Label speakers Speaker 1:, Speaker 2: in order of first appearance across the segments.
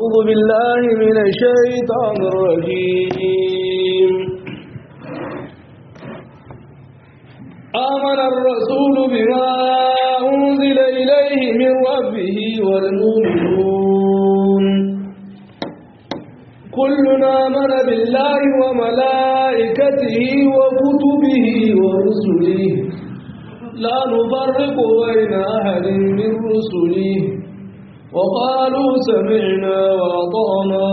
Speaker 1: أعوذ بالله من الشيطان الرجيم آمن الرسول بما أنزل إليه من ربه والمؤمنون كلنا آمن بالله وملائكته وكتبه ورسله لا نفرق بين أحد من رسله وقالوا سمعنا وأطعنا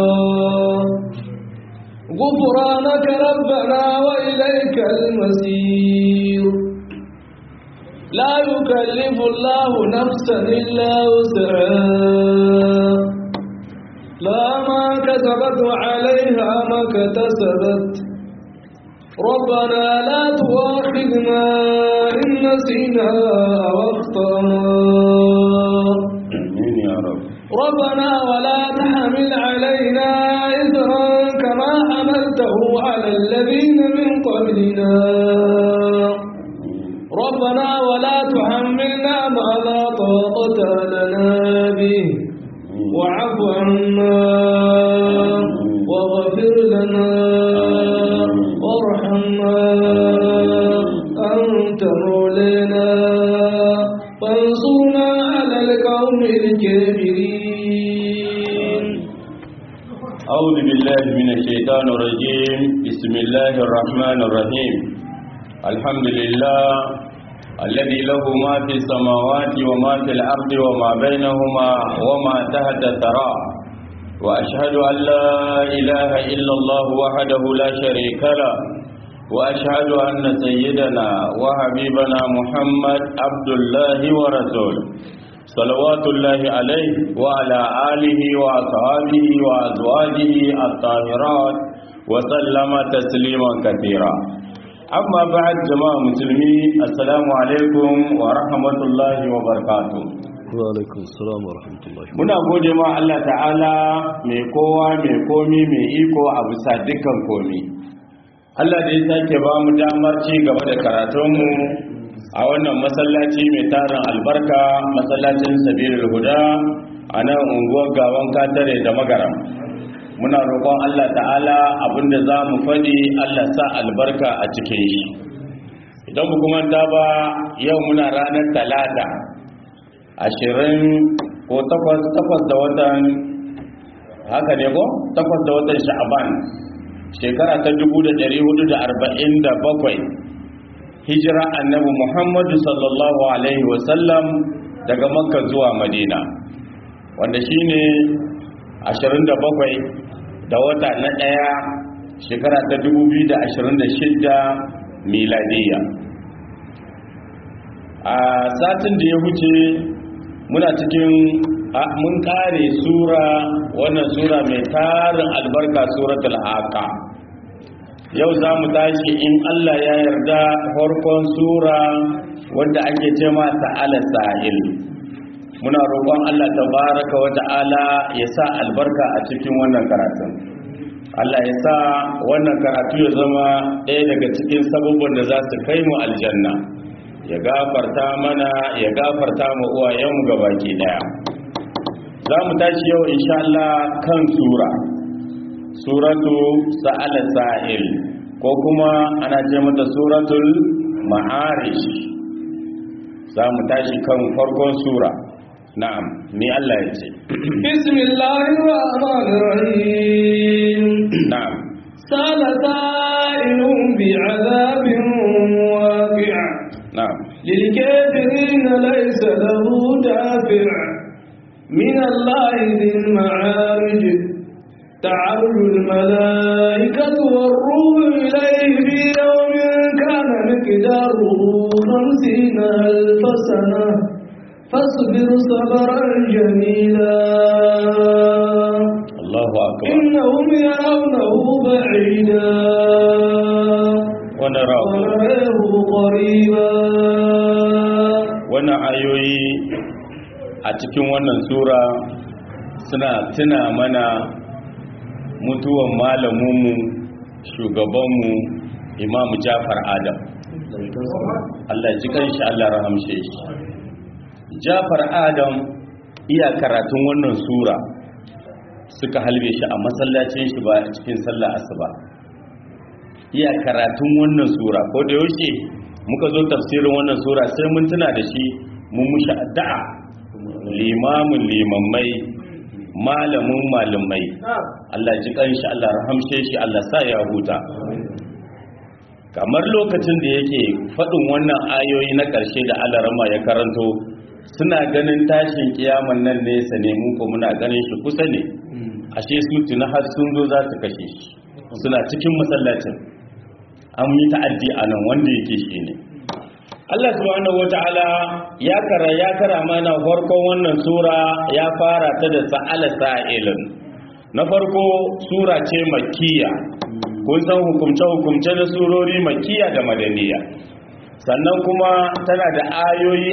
Speaker 1: غفرانك ربنا وإليك المسير لا يكلف الله نفسا إلا وسعها لا ما كسبت عليها ما اكتسبت ربنا لا تؤاخذنا إن نسينا أو أخطأنا
Speaker 2: آمين يا رب
Speaker 1: ربنا ولا تحمل علينا إثرا كما حملته على الذين من قبلنا ربنا ولا تحملنا ما لا طاقة لنا به واعف عنا واغفر لنا وارحمنا أنت مولانا فانصرنا على القوم الكافرين
Speaker 2: أعوذ بالله من الشيطان الرجيم بسم الله الرحمن الرحيم الحمد لله الذي له ما في السماوات وما في الأرض وما بينهما وما تحت الثرى وأشهد أن لا إله إلا الله وحده لا شريك له وأشهد أن سيدنا وحبيبنا محمد عبد الله ورسوله صلوات الله عليه وعلى آله وأصحابه وأزواجه الطاهرات وسلم تسليما كثيرا أما بعد جماعة مسلمين السلام عليكم ورحمة الله وبركاته
Speaker 1: وعليكم السلام ورحمة الله
Speaker 2: muna gode ma Allah ta'ala mai kowa mai komi mai iko a bisa dukkan komi Allah da ya sake ba mu damar ci gaba da karatunmu a wannan masallaci mai tarin albarka masallacin sabirul huda a nan unguwar gawan katare da magaram muna roƙon Allah ta'ala abinda za mu faɗi Allah sa albarka a cikin shi idan mu kuma ba yau muna ranar talata ashirin ko takwas takwas da watan haka ne ko takwas da watan sha'aban shekara ta dubu da ɗari hudu da arba'in da bakwai hijira annabi muhammadu sallallahu alaihi wasallam daga makka zuwa madina wanda shine ashirin da bakwai da wata na ɗaya shekara ta dubu biyu da ashirin da shidda miladiyya a satin da ya wuce muna cikin mun kare sura wannan sura mai tarin albarka suratul haqa yau za mu tashi in Allah ya yarda farkon sura wanda ake ce ma ta'ala sa'il muna roƙon Allah tabaraka wa ta'ala ya sa albarka a cikin wannan karatun Allah ya sa wannan karatu ya zama ɗaya daga cikin sabubban da za su kai mu aljanna ya gafarta mana ya gafarta mu uwayenmu gabaki daya za mu tashi yau insha Allah kan sura suratu sa'ala sa'il ko kuma ana ce mata suratul ma'arish za mu tashi kan farkon sura na'am ni Allah ya ce
Speaker 1: bismillahir rahmanir rahim
Speaker 2: na'am
Speaker 1: سال سائل بعذاب واقع
Speaker 2: na'am
Speaker 1: للكافرين ليس له دافع من الله ذي المعارج تعرج الملائكة والروح إليه في يوم كان مقداره خمسين ألف سنة فاصبر صبرا جميلا
Speaker 2: Allahu akbar
Speaker 1: إنهم يرونه بعيدا
Speaker 2: wa narahu
Speaker 1: ونراه قريبا
Speaker 2: wannan ayoyi a cikin wannan sura suna tuna mana mutuwan malaminmu shugabanmu imamu jafar adam Allah ji kanshi Allah rahamshe shi jafar adam iya karatun wannan sura suka halbe shi a masallacin shi ba a cikin sallah asuba iya karatun wannan sura ko da yaushe muka zo tafsirin wannan sura sai mun tuna da shi mun mushi addu'a limamin limammai malamin malamai Allah ji kanshi Allah rahamshe shi Allah sa ya huta kamar lokacin da yake faɗin wannan ayoyi na ƙarshe da Allah rama ya karanto suna ganin tashin kiyaman nan nesa ne mu ko muna ganin shi kusa ne ashe su tuna har sun zo za su kashe shi suna cikin masallacin an yi ta'addi a nan wanda yake shi ne Allah subhanahu wata'ala ya kara ya kara mana farkon wannan sura ya fara ta da sa'ala sa'ilin na farko sura ce makkiya kun san hukumce hukumce na surori makkiya da madaniya sannan kuma tana da ayoyi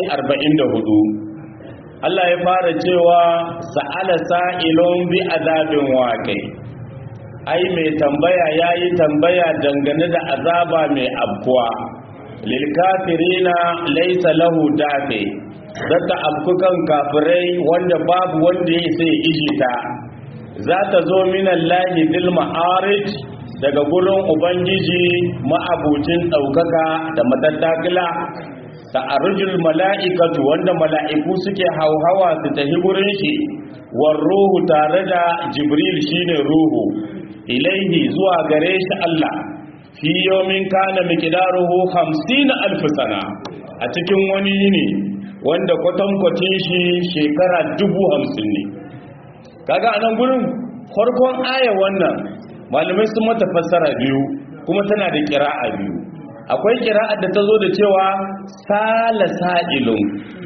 Speaker 2: 44 Allah ya fara cewa sa'ala sa'ilun bi azabin waqi ai mai tambaya yayi tambaya dangane da azaba mai abkuwa lilkafirina laisa lahu dafe zata abkukan kafirai wanda babu wanda ya sai ijita za ta zo minan lahi dil ma'arij daga gurin ubangiji ma'abucin ɗaukaka da matattakila ta arjul mala'ikatu wanda mala'iku suke hauhawa su tafi gurin shi war ruhu tare da jibril shine ruhu ilaihi zuwa gare shi Allah fi yomin kana miqdaruhu 50 alf sana a cikin wani yini wanda kwatankwacin shi shekara dubu hamsin ne kaga a nan gurin farkon aya wannan malamai sun mata fassara biyu kuma tana da kira'a biyu akwai kira'a da ta zo da cewa sala sa'ilun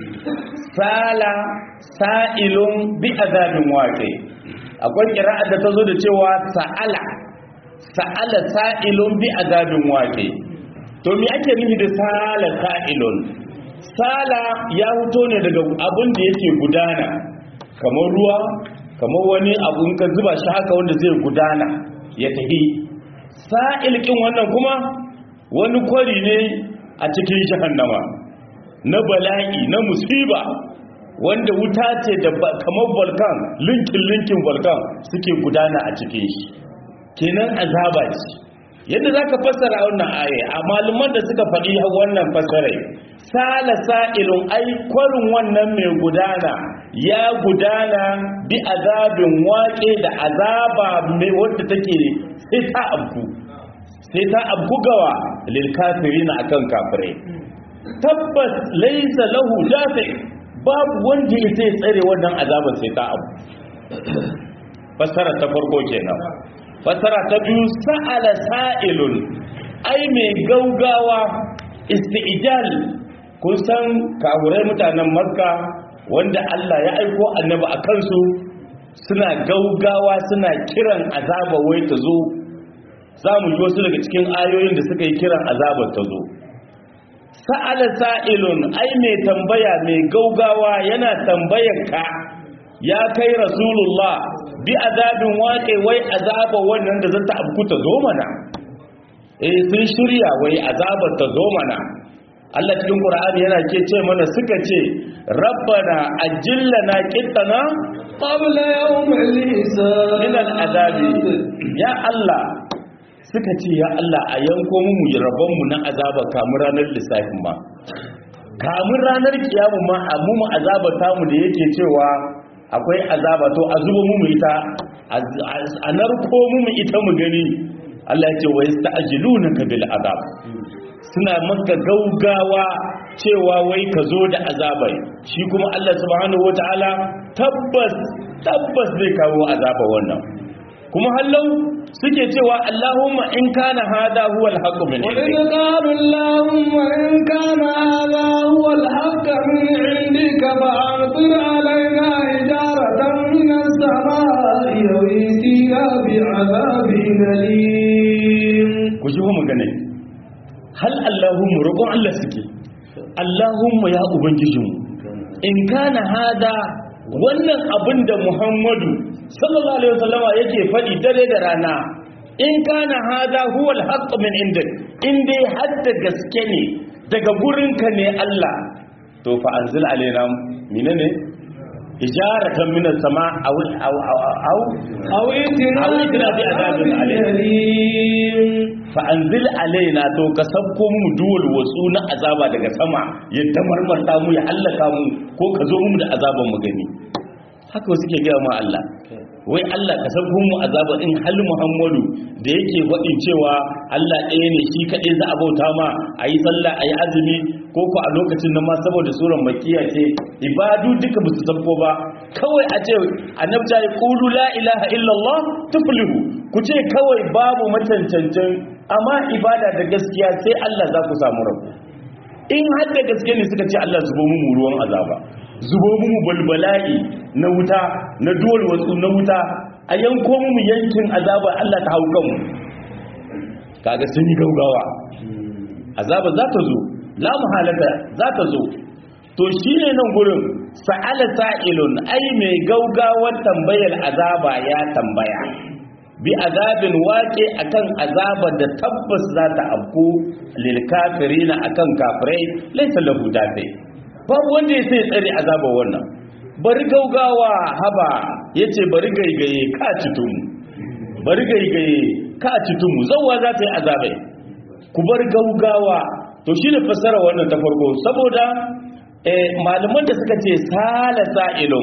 Speaker 2: sala sa'ilun bi azabin waƙe akwai kira'a da ta zo da cewa sa'ala sa'ala sa'ilun bi azabin waƙe to me ake nufi da sala sa'ilun sala ya fito ne daga abin da yake gudana kamar ruwa kamar wani abu in ka zuba shi haka wanda zai gudana ya tafi sa'il kin wannan kuma wani kwari ne a cikin jahannama na bala'i na musiba wanda wuta ce da kamar volcan linkin linkin volcan suke gudana a cikin shi kenan azaba ce yadda zaka fassara wannan aya a malaman da suka faɗi wannan fassara sala sa'ilun ai kwarin wannan mai gudana ya gudana bi azabin waƙe da azaba mai wadda take sai ta abku sai ta abku gawa lil kafirina akan kafirai tabbas laysa lahu dafi babu wanda ya sai tsare wannan azaban sai ta abu fassara ta farko kenan fassara ta biyu sa'ala sa'ilun ai mai gaugawa isti'jal kun san kawurai mutanen makka wanda Allah ya aiko annabi a kansu suna gaugawa suna kiran azaba wai ta zo za mu ji wasu daga cikin ayoyin da suka yi kiran azabar ta zo sa'ala sa'ilun ai mai tambaya mai gaugawa yana tambayar ka ya kai rasulullah bi azabin waƙe wai azaba wannan da zata abku ta zo mana eh sun shirya wai azabar ta zo mana Allah cikin Qur'ani yana ke ce mana suka ce rabbana ajillana qittana
Speaker 1: qabla yawm al-hisab
Speaker 2: min al-azabi ya Allah suka ce ya Allah a yanko mu rabon mu na azaba kamun ranar lissafin ma kamun ranar kiyamu ma a mu azaba tamu da yake cewa akwai azaba to a zuba mu ita a narko mu ita mu gani Allah ya ce wa yasta'jilunaka bil azab suna maka gaugawa cewa wai ka zo da azabai shi kuma Allah subhanahu wataala tabbas tabbas zai kawo azaba wannan kuma hallau suke cewa Allahumma in kana hada huwa al-haqqu min
Speaker 1: وإذ قالوا اللهم إن كان هذا هو الحق من عندك فأمطر علينا حجارة من السماء أو ائتنا بعذاب أليم
Speaker 2: ku ji mu gane hal Allahumma roƙon Allah suke Allahumma ya ubangijinmu in kana hada wannan abin da Muhammadu sallallahu alaihi wasallama yake faɗi dare da rana in kana hada huwa al min indak in dai hadda gaske ne daga gurinka ne Allah to fa anzil alaina menene ijaratan min as-sama aw aw aw
Speaker 1: أو ائتنا
Speaker 2: أو ائتنا بعذاب
Speaker 1: أليم
Speaker 2: fa anzil alaina to ka sabko mu duwal wasu na azaba daga sama ya tamarmarta mu ya hallaka mu ko ka zo mu da azaban mu gani haka wasu ke gaya ma Allah wai Allah ka sabko mu azaba in hal Muhammadu da yake faɗin cewa Allah ɗaya ne shi kaɗai za a bauta ma a yi sallah a yi azumi ko ko a lokacin nan ma saboda suran makiya ce ibadu duka ba su sabko ba kawai a ce annabta ya qulu la ilaha illallah tuflihu ku ce kawai babu macancancin amma ibada da gaskiya sai Allah za ku samu rabu in har da gaske ne suka ce Allah zubo mu ruwan azaba zubo mu balbala'i na wuta na dole wasu na wuta a yanko mu yankin azaba Allah ta hau kanmu kaga sun yi gaugawa azaba za ta zo la muhalata za ta zo to shine nan gurin sa'ala sa'ilun ai mai gaugawar tambayar azaba ya tambaya bi azabin wake akan azabar da tabbas za ta afku lil kafirina akan kafirai laysa lahu dafi babu wanda ya sai tsare azabar wannan bari gaugawa haba yace bari gaigaye ka citum bari gaigaye ka citum zawwa za ta yi azabai ku bar gaugawa to shine fassara wannan ta farko saboda eh malaman da suka ce sala sa'ilun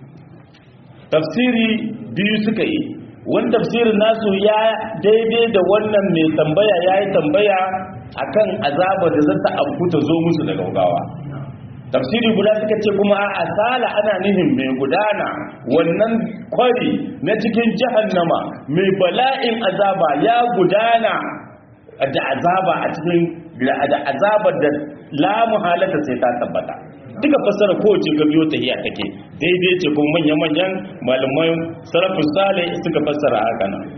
Speaker 2: tafsiri biyu suka yi wani tafsirin nasu ya daidai da wannan mai tambaya ya yi tambaya akan azabar da zata abu ta zo musu da gaugawa tafsiri guda suka ce kuma a asala ana nihin mai gudana wannan kwari na cikin jahannama mai bala'in azaba ya gudana da azaba a cikin da azabar da la muhalata sai ta tabbata duka fassara kowace ga biyo ta hiya take daidai ce kuma manya-manyan malaman sarrafin sale suka fassara haka nan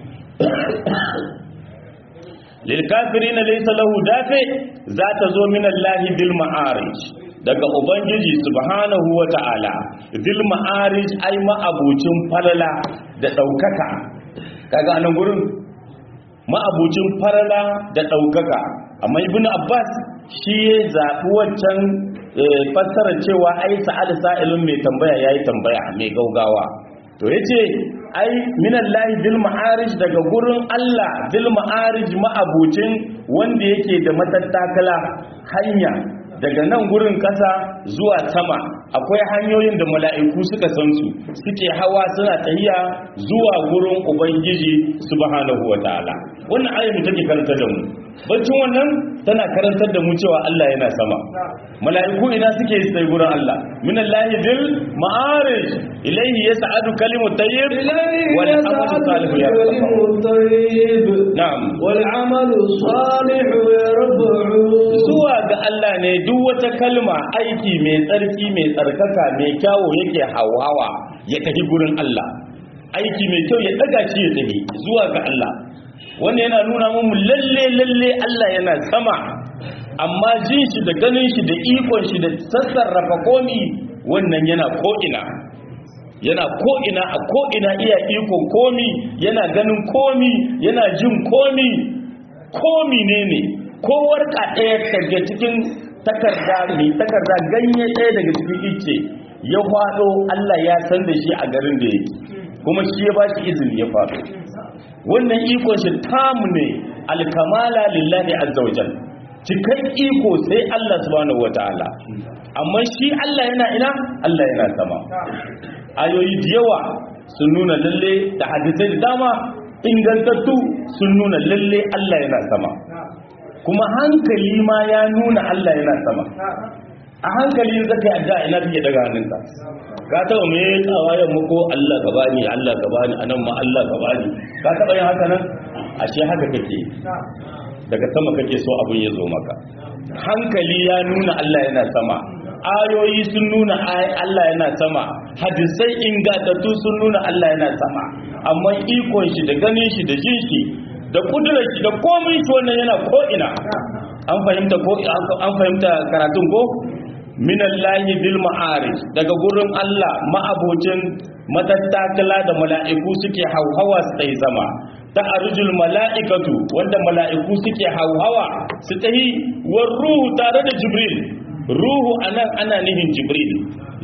Speaker 2: lilkafiri na laisa lahu dafe za ta zo min Allahi bil ma'arij daga ubangiji subhanahu wa ta'ala bil ma'arij ai ma'abucin falala da ɗaukaka kaga anan gurin ma'abucin falala da ɗaukaka amma ibn abbas shi ya zaɓi wancan fassara cewa ai sa'ad sa'ilun mai tambaya yayi tambaya mai gaugawa to yace ai minallahi bil ma'arij daga gurin Allah bil ma'arij ma'abucin wanda yake da matattakala hanya daga nan gurin kasa zuwa sama akwai hanyoyin da mala'iku suka san su suke hawa suna tahiya zuwa gurin ubangiji subhanahu wataala wannan ayyuka take karanta da mu baccin wannan tana karantar da mu cewa Allah yana sama mala'iku ina suke sai gurin Allah minallahi bil ma'arij ilayhi yas'adu kalimu tayyib wal amalu salih ya na'am
Speaker 1: wal amalu salih yarfa'u
Speaker 2: zuwa ga Allah ne duk wata kalma aiki mai tsarki mai tsarkaka mai kyawo yake hawawa ya tafi gurin Allah aiki mai kyau ya daga shi ya tafi zuwa ga Allah wannan yana nuna mu lalle lalle Allah yana sama amma jin shi da ganin shi da ikon shi da sassarrafa komi wannan yana ko'ina yana ko'ina a ko'ina iya ikon komi yana ganin komi yana jin komi komi ne ne kowar ka ɗaya daga cikin takarda mai takarda ganye ɗaya daga cikin ice ya faɗo Allah ya san da shi a garin da yake kuma shi ya ba shi izini ya faɗo wannan ikon shi tamu ne alkamala lillahi azza wajal cikan iko sai Allah subhanahu wataala amma shi Allah yana ina Allah yana sama ayoyi da yawa sun nuna lalle da hadisai da dama ingantattu sun nuna lalle Allah yana sama kuma hankali ma ya nuna Allah yana sama a hankali zaka yi addu'a ina kake daga hannunka ka taba me tsawayen muku Allah ka bani Allah ka bani anan ma Allah ka bani ka taba yin haka nan ashe haka kake daga sama kake so abun ya zo maka hankali ya nuna Allah yana sama ayoyi sun nuna Allah yana sama hadisai ingantattu sun nuna Allah yana sama amma ikon shi da ganin shi da jin shi da kudurar shi da komai shi wannan yana ko ina an fahimta ko an fahimta karatun ko minallahi bil ma'arij daga gurin Allah ma'abocin matattakala da mala'iku suke hauhawa su tsaye zama ta arjul mala'ikatu wanda mala'iku suke hauhawa su tahi war ruhu tare da jibril ruhu anan ana nihin jibril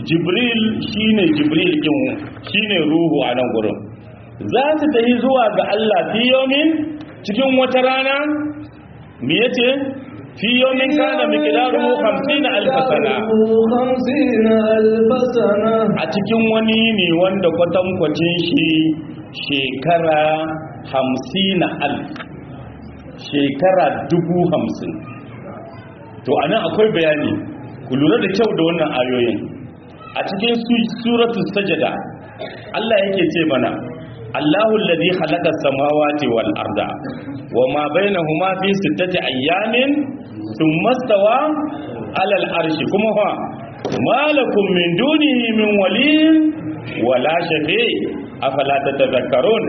Speaker 2: jibril shine jibril din shine ruhu a nan gurin za su tafi zuwa ga Allah fi yomin cikin wata rana me yace fi yomin kana miqdaruhu 50 alf sana
Speaker 1: خمسين ألف سنة
Speaker 2: a cikin wani ne wanda kwatankwacin shi shekara 50 alf shekara dubu hamsin to anan akwai bayani ku lura da kyau da wannan ayoyin a cikin suratu sajada Allah yake ce mana Allahu alladhi khalaqa samawati wal arda wama bainahuma fi sittati ayyamin thumma stawa ala al arshi kuma fa malakum min dunihi min waliyin wala shafi afala tatadhakkarun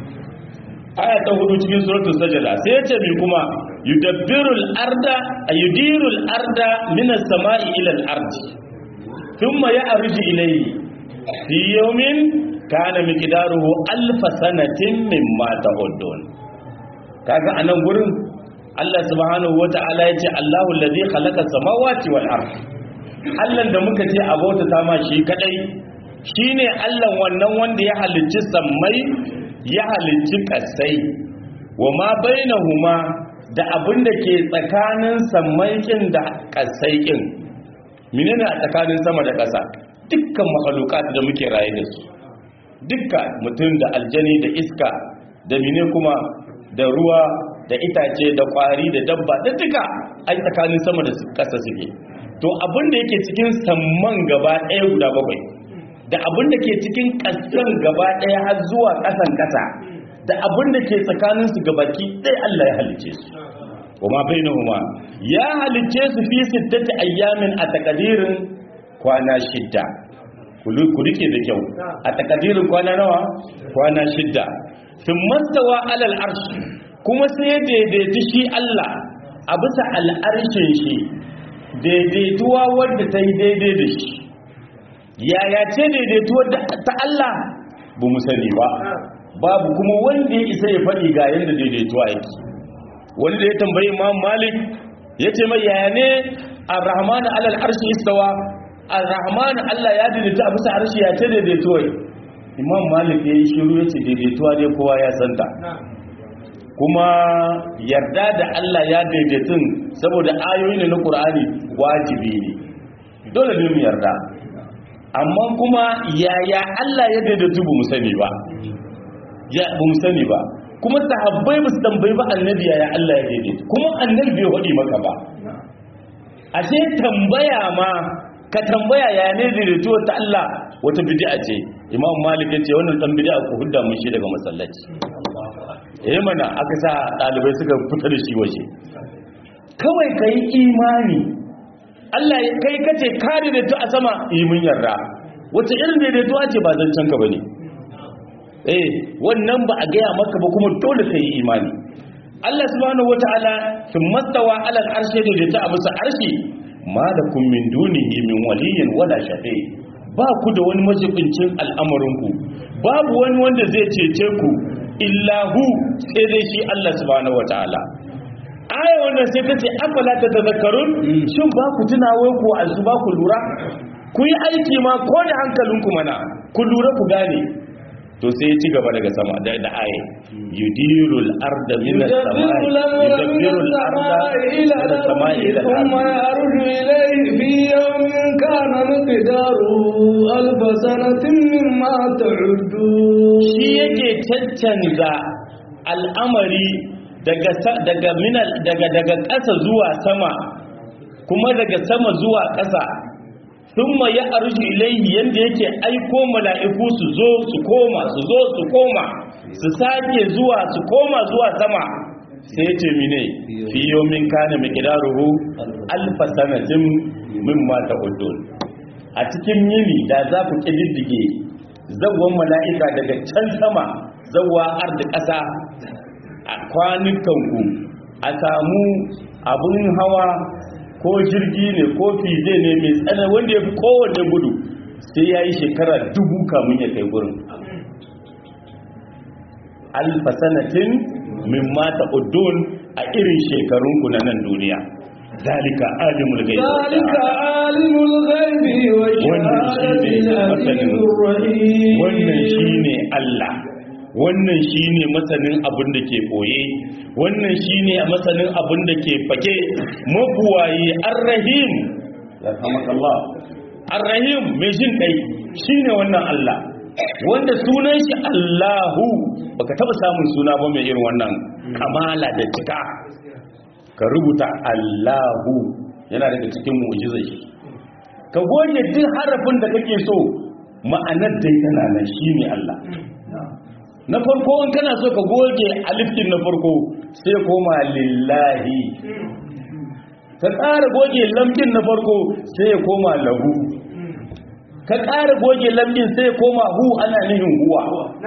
Speaker 2: aya ta hudu cikin suratul sajada sai yace mi kuma yudabbirul arda ayudirul arda minas sama'i ila al ardi thumma ya'ruju ilayhi fi yawmin kana miqdaruhu alf sanatin mimma ta'udun kaga anan gurin Allah subhanahu wata'ala yace Allahu allazi khalaqa samawati wal ard Allah da muka ce abota ta ma shi kadai shine Allah wannan wanda ya halicci sammai ya halicci kasai wa ma bainahuma da abin da ke tsakanin sammai kin da kasai kin menene a tsakanin sama da ƙasa dukkan mahalukat da muke raye da su dukka mutum da aljani da iska da mine kuma da ruwa da itace da kwari da dabba da duka ai tsakanin sama da ƙasa suke to abin da yake cikin samman gaba ɗaya guda bakwai da abin da ke cikin ƙasan gaba ɗaya har zuwa ƙasan ƙasa da abin da ke tsakanin su gabaki ɗaya Allah ya halice su kuma bainahuma ya halice su fi sittati ayyamin a takadirin kwana shidda ku rike da kyau a takadirin kwana nawa kwana shidda sun mastawa alal arshi kuma sai ya daidaita shi Allah a bisa al'arshin shi daidaituwa wadda ta yi daidai da shi yaya ce daidaituwar ta Allah ba mu sani ba babu kuma wanda ya isa ya faɗi ga yadda daidaituwa yake wanda ya tambayi imam malik ya ce mai yaya ne ar-rahman alal arshi istawa ar-rahman Allah ya daidaita a bisa arshi ya ce daidaituwa imam malik ya yi shiru ya ce daidaituwa dai kowa ya santa kuma yarda da Allah ya daidaitun saboda ayoyi ne na Qur'ani wajibi ne dole ne mu yarda amma kuma yaya Allah ya daidaitu ba mu sani ba ya ba mu sani ba kuma sahabbai ba su tambayi ba annabi yaya Allah ya daidaitu kuma annabi bai hadi maka ba ashe tambaya ma ka tambaya ya ne daidaituwa ta Allah wata bid'a ce imam malik ya ce wannan dan bid'a ku hudda mun shi daga masallaci eh mana aka sa dalibai suka fita da shi waje kawai kai imani Allah ya kai kace ka daidaitu a sama yi mun yarda wace irin daidaituwa ce ba zancen ka bane eh wannan ba a gaya maka ba kuma dole kai imani Allah subhanahu wataala thumma stawa ala al-arshi daidaita a bisa arshi ma da kun min dunihi min waliyin wala shafi ba ku da wani majibincin al'amarinku babu wani wanda zai cece ku illahu sai dai shi Allah subhanahu wataala aya wannan sai ta ce afala ta tazakkarun shin ba ku tunawa ku azu ba ku lura ku yi aiki ma ko da hankalinku mana ku lura ku gane to sai ya ci gaba daga sama da da aye yudirul arda min as-samai yudabbiru al-arda ila as-samai ila
Speaker 1: ثم يعرج إليه في يوم كان مقداره ألف سنة مما تعدون
Speaker 2: shi yake caccanza al'amari daga daga minal daga daga ƙasa zuwa sama kuma daga sama zuwa ƙasa thumma ya arju ilayhi yanda yake aiko mala'iku su zo su koma su zo su koma su sake zuwa su koma zuwa sama sai ya ce mine fi yawmin kana miqdaruhu alf sanatin mimma ta'udun a cikin yini da za ku kididdige zawwan mala'ika daga can sama zawwa arda ƙasa a kwanukanku a samu abun hawa ko jirgi ne ko fize ne mai tsana wanda ya fi kowane gudu sai ya yi shekara dubu kamun ya kai gurin alfasanatin min mata udun a irin shekarunku na nan duniya zalika alimul ghaibi
Speaker 1: ذلك عالم الغيب والشهادة العزيز الرحيم
Speaker 2: wannan shine Allah wannan shine masanin abin da ke boye wannan shine masanin abin da ke fake mabuwayi arrahim yarhamakallah arrahim mai jin kai shine wannan Allah wanda sunan shi Allahu baka taba samun suna ba mai irin wannan kamala da cika ka rubuta Allahu yana daga cikin mu'jizai ka goge duk harafin da kake so ma'anar dai tana nan shine Allah na farko in kana so ka goge alifin na farko sai koma lillahi ka ƙara goge lambin na farko sai ya koma lahu ka ƙara goge lambin sai ya koma hu ana nihin huwa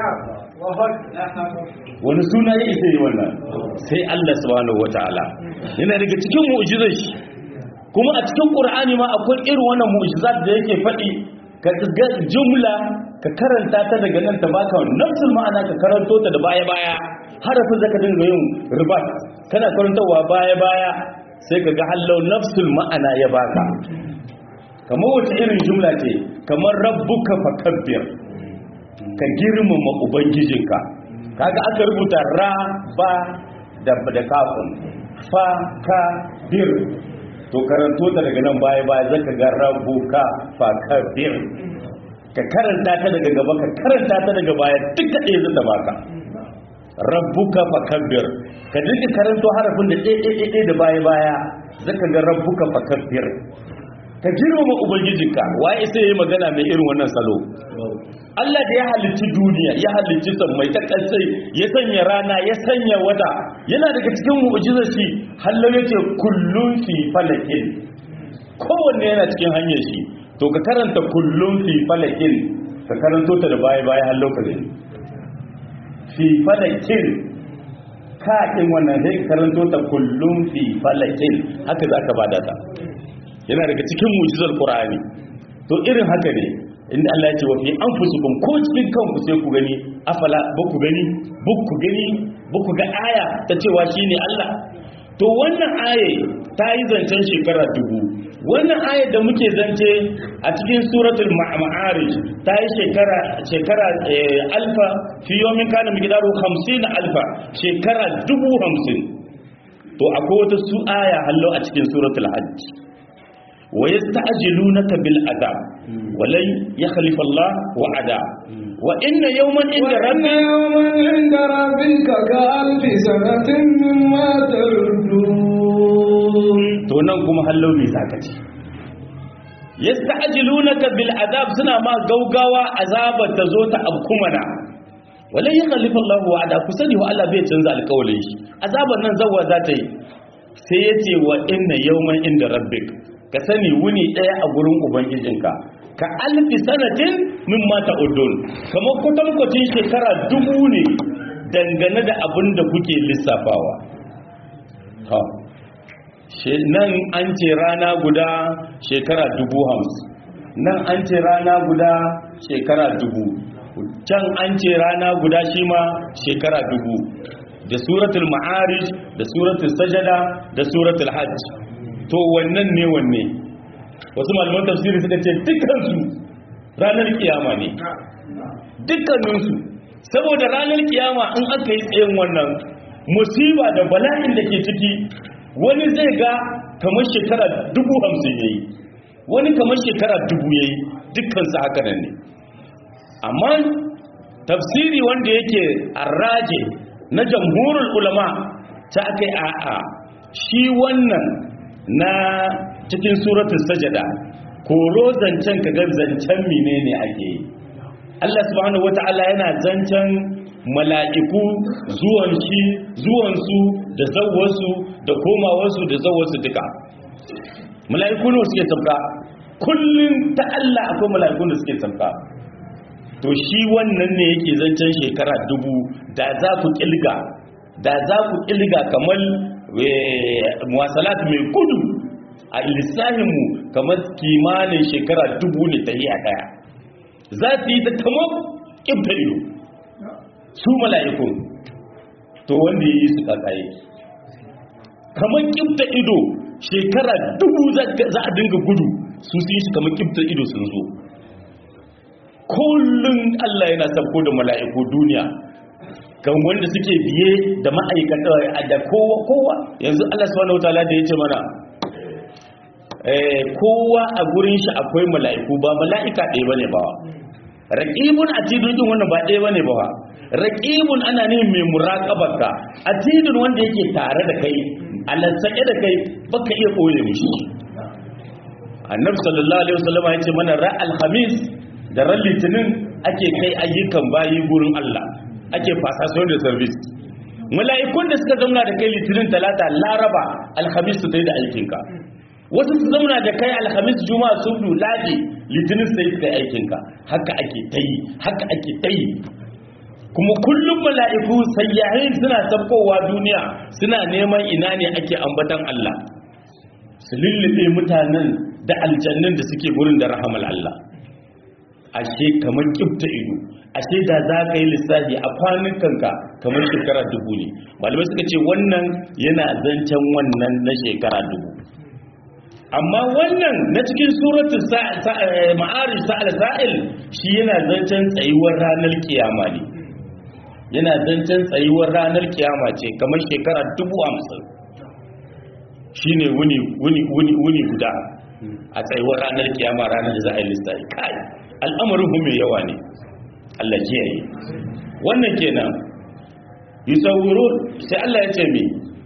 Speaker 2: wani suna ya isa yi wannan sai Allah subhanahu wataala yana daga cikin mu'jizar shi kuma a cikin qur'ani ma akwai irin wannan mu'jizat da yake faɗi ka ga jumla ka karanta ta daga nan ta baka nafsul ma'ana ka karanto ta da baya baya harafin zaka dinga yin ribat kana karantawa baya baya sai ka ga hallau nafsul ma'ana ya baka kamar wace irin jumla ce kamar rabbuka fakabbir ka girmama ubangijinka kaga aka rubuta ra ba da da kafin fa ka bir to karanto ta daga nan baya baya zaka ga rabbuka fa ka bir ka karanta ta daga gaba ka karanta ta daga baya duka ɗaya zan da baka rabbuka fa kabbir ka dinga karanto harafin da ɗaya ɗaya ɗaya da baya baya zaka ga rabbuka fa kabbir ka girmama ubangijinka waye sai yayi magana mai irin wannan salo Allah da ya halicci duniya ya halicci sammai ta kasai ya sanya rana ya sanya wata yana daga cikin mu'jizar shi hallo yake kullun fi falakin kowanne yana cikin hanyar shi to ka karanta kullun fi falakin ka karanto ta da baya baya hallo ka gani fi falakin ka kin wannan sai ka karanto ta kullun fi falakin haka zaka bada ta yana daga cikin mu'jizar qur'ani to irin haka ne inda Allah ya ce wa fi anfusikum ko cikin kanku sai ku gani afala ba ku gani ba ku gani ba ku ga aya ta cewa shine Allah to wannan aye ta yi zancen shekara dubu wannan ayar da muke zance a cikin suratul ma'arij ta yi shekara shekara alfa fi yawmin kana miqdaru 50 alfa shekara dubu hamsin to akwai wata su aya hallo a cikin suratul hajj wa yasta'jilunaka bil adab walan yakhlifa Allah wa'ada wa inna yawman inda
Speaker 1: وإن
Speaker 2: rabbi
Speaker 1: يوما عند ربك كألف سنة مما تعدون
Speaker 2: to nan kuma hallo me zaka ce yasta'jilunaka bil adab suna ma gaugawa azabar ta zo ta abkumana walan yakhlifa Allah wa'ada ku sani wa Allah bai canza alƙawarin shi azabar nan zawwa za ta yi sai yace wa inna yawman inda rabbik ka sani wuni daya a gurin ubangijinka ka alfi sanatin mimma ta'udun kamar kwatankwacin shekara dubu ne dangane da abin da kuke lissafawa ha She- nan an ce rana guda shekara dubu hamsin nan an ce rana guda shekara dubu can an ce rana guda shi ma shekara dubu da suratul ma'arij da suratul sajada da suratul hajj to wannan ne wanne wasu malaman tafsiri suka ce dukkansu ranar kiyama ne dukkaninsu saboda ranar kiyama in aka yi tsayin wannan musiba da bala'in da ke ciki wani zai ga kamar shekara dubu hamsin ya yi wani kamar shekara dubu ya yi dukkansu haka nan ne amma tafsiri wanda yake arraje na jamhurul ulama ta aka yi a'a shi wannan na cikin suratul sajada koro zancen ka ga zancen menene ake yi Allah subhanahu wata'ala yana zancen mala'iku zuwan shi zuwansu da zawarsu da komawarsu da zawarsu duka mala'iku ne suke sabka kullum ta Allah akwai mala'ikun da suke sabka to shi wannan ne yake zancen shekara dubu da za ku kilga da za ku kilga kamar muwasalat mai gudu a lissahinmu kamar kimanin shekara dubu ne ta yi a daya za su yi ta kamar ƙibta ido su mala'ikun to wanda ya yi su ƙaƙaye kamar ƙibta ido shekara dubu za a dinga gudu su sun shi kamar kiftar ido sun zo kullum Allah yana sabko da mala'iku duniya kan wanda suke biye da ma'aikata da kowa kowa yanzu Allah subhanahu wataala da yace mana eh kowa a gurin shi akwai mala'iku ba mala'ika ɗaya bane ba raqibun atidun din wannan ba ɗaya bane ba raqibun ana ne mai muraqabarka atidun wanda yake tare da kai alansake da kai baka iya koye mishi annabi sallallahu alaihi wasallam ya ce mana ra'al khamis da ran litinin ake kai ayyukan bayi gurin Allah ake fasa su da service mala'ikun da suka zauna da kai litinin talata laraba alhamis su ta da aikinka wasu su zauna da kai alhamis juma'a sun ladi litinin sai su ta aikinka haka ake ta yi haka ake ta yi kuma kullum mala'iku sayyahin suna sabkowa duniya suna neman ina ne ake ambatan Allah su lullube mutanen da aljannin da suke gurin da rahamal Allah ashe kamar kibta ido ashe da za ka yi lissafi a kwanukanka kamar shekara dubu ne malamai suka ce wannan yana zancen wannan na shekara dubu amma wannan na cikin suratun ma'arij sa'al sa'il shi yana zancen tsayuwar ranar kiyama ne yana zancen tsayuwar ranar kiyama ce kamar shekara dubu hamsin shi ne wuni guda a tsayuwar ranar kiyama ranar da za a yi lissafi kai al'amarin mai yawa ne Allah kiyaye wannan kenan yusawwirun sai Allah ya ce mi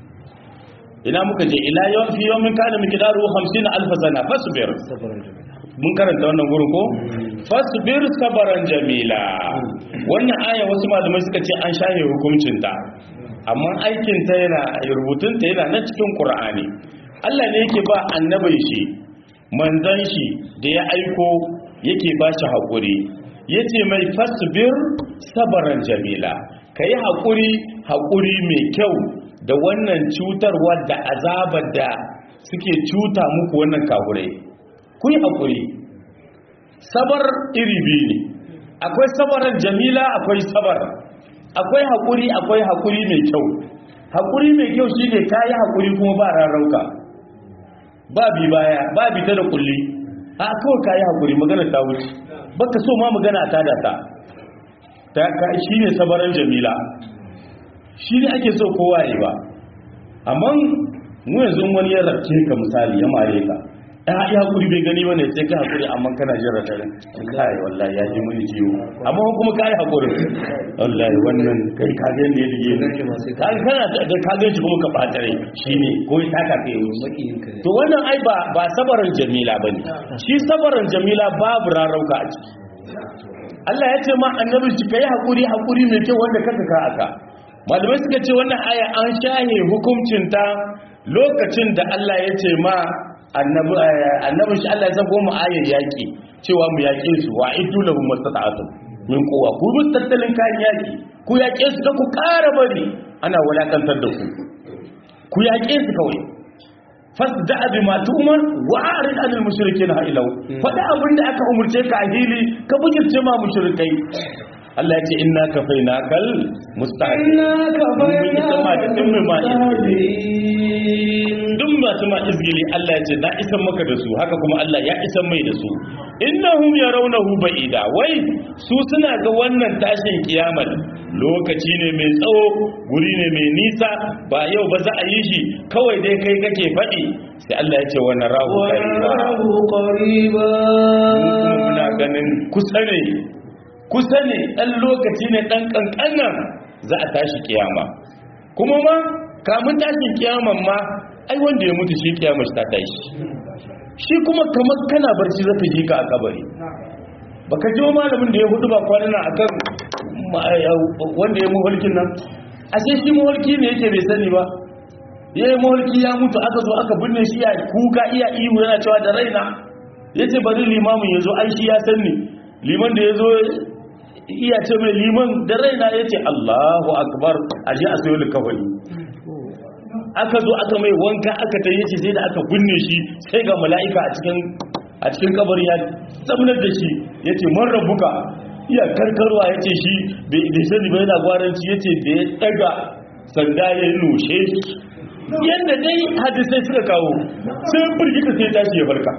Speaker 2: ina muka je ila yawan fi yawmin kana miqdaru 50 alf sana fasbir mun karanta wannan gurin ko fasbir sabaran jamila wannan aya wasu malamai suka ce an shahe hukuncin ta amma aikin ta yana rubutun ta yana na cikin qur'ani Allah ne yake ba annabin shi manzon shi da ya aiko yake ba shi haƙuri ya ce mai fasbir sabaran jamila ka yi haƙuri haƙuri mai kyau da wannan cutarwa da azabar da suke cuta muku wannan kahurai ku yi haƙuri sabar iri biyu ne akwai sabaran jamila akwai sabar akwai haƙuri akwai haƙuri mai kyau haƙuri mai kyau shi ne ka yi haƙuri kuma ba rarrauka ba bi baya ba bi ta da kulli a kawai ka yi haƙuri magana ta wuce baka so ma magana ta da ta ta shi ne sabaran jamila shi ne ake so kowa yi ba amma mu yanzu wani ya rabce ka misali ya mare ka ya yi haƙuri bai gani ba ne sai ka haƙuri amma kana jin ratarin kai wallahi ya ji muni ciwo amma kuma ka yi haƙuri wallahi wannan kai ka ga yadda ya dige ni ka kana da ka ga shi kuma ka ɓatare shi ne ko ya taka ka yi wuce to wannan ai ba ba sabaran jamila ba ne shi sabaran jamila babu rarauka a ciki Allah ya ce ma annabi shi kai haƙuri haƙuri mai kyau wanda kaka ka aka malamai suka ce wannan aya an shahe hukuncinta lokacin da Allah ya ce ma annabi shi Allah ya sako mu ayar yaki cewa mu yaƙe su wa iddu lahum mastata'atum min quwwa ku bi tattalin kayan yaki ku yaƙe su da ku ƙara bari ana walakantar da ku ku yaƙe su kawai fasda bi ma tu'mar wa arid anil mushrikeena ha ilau fada abin da aka umurce ka a hili ka bujirce ma mushrikai Allah ya ce inna kafainakal mustaqim
Speaker 1: inna kafainakal
Speaker 2: duk masu ma izgili Allah ya ce na isan maka da su haka kuma Allah ya isan mai da su innahum yarawnahu ba'ida wai su suna ga wannan tashin kiyamar lokaci ne mai tsawo guri ne mai nisa ba yau ba za a yi shi kawai dai kai kake faɗi sai Allah ya ce wa narahu
Speaker 1: qariba
Speaker 2: kuma muna ganin kusa ne kusa ne ɗan lokaci ne ɗan ƙanƙanan za a tashi kiyama kuma ma kamun tashin kiyaman ma ai wanda ya mutu shi kiyama shi ta tashi shi kuma kamar kana barci zaka ji ka a kabari baka ji malamin da ya hudu ba kwanana akan wanda ya muhalkin nan ashe shi muhalki ne yake bai sani ba ya yi muhalki ya mutu aka zo aka binne shi ya kuka iya ihu yana cewa da raina ya ce bari limamin ya zo ai shi ya sanni liman da ya zo iya ce mai liman da raina ya ce allahu akbar a ji a sayo likafani aka zo aka mai wanka aka ta yace sai da aka binne shi sai ga mala'ika a cikin a cikin kabarin ya tsamnar da shi ya ce man rabuka iya karkarwa ya ce shi bai sani bai yana gwaranci ya ce da ya daga sanda ya nushe yadda dai hadisai suka kawo sai firgita sai tashi ya farka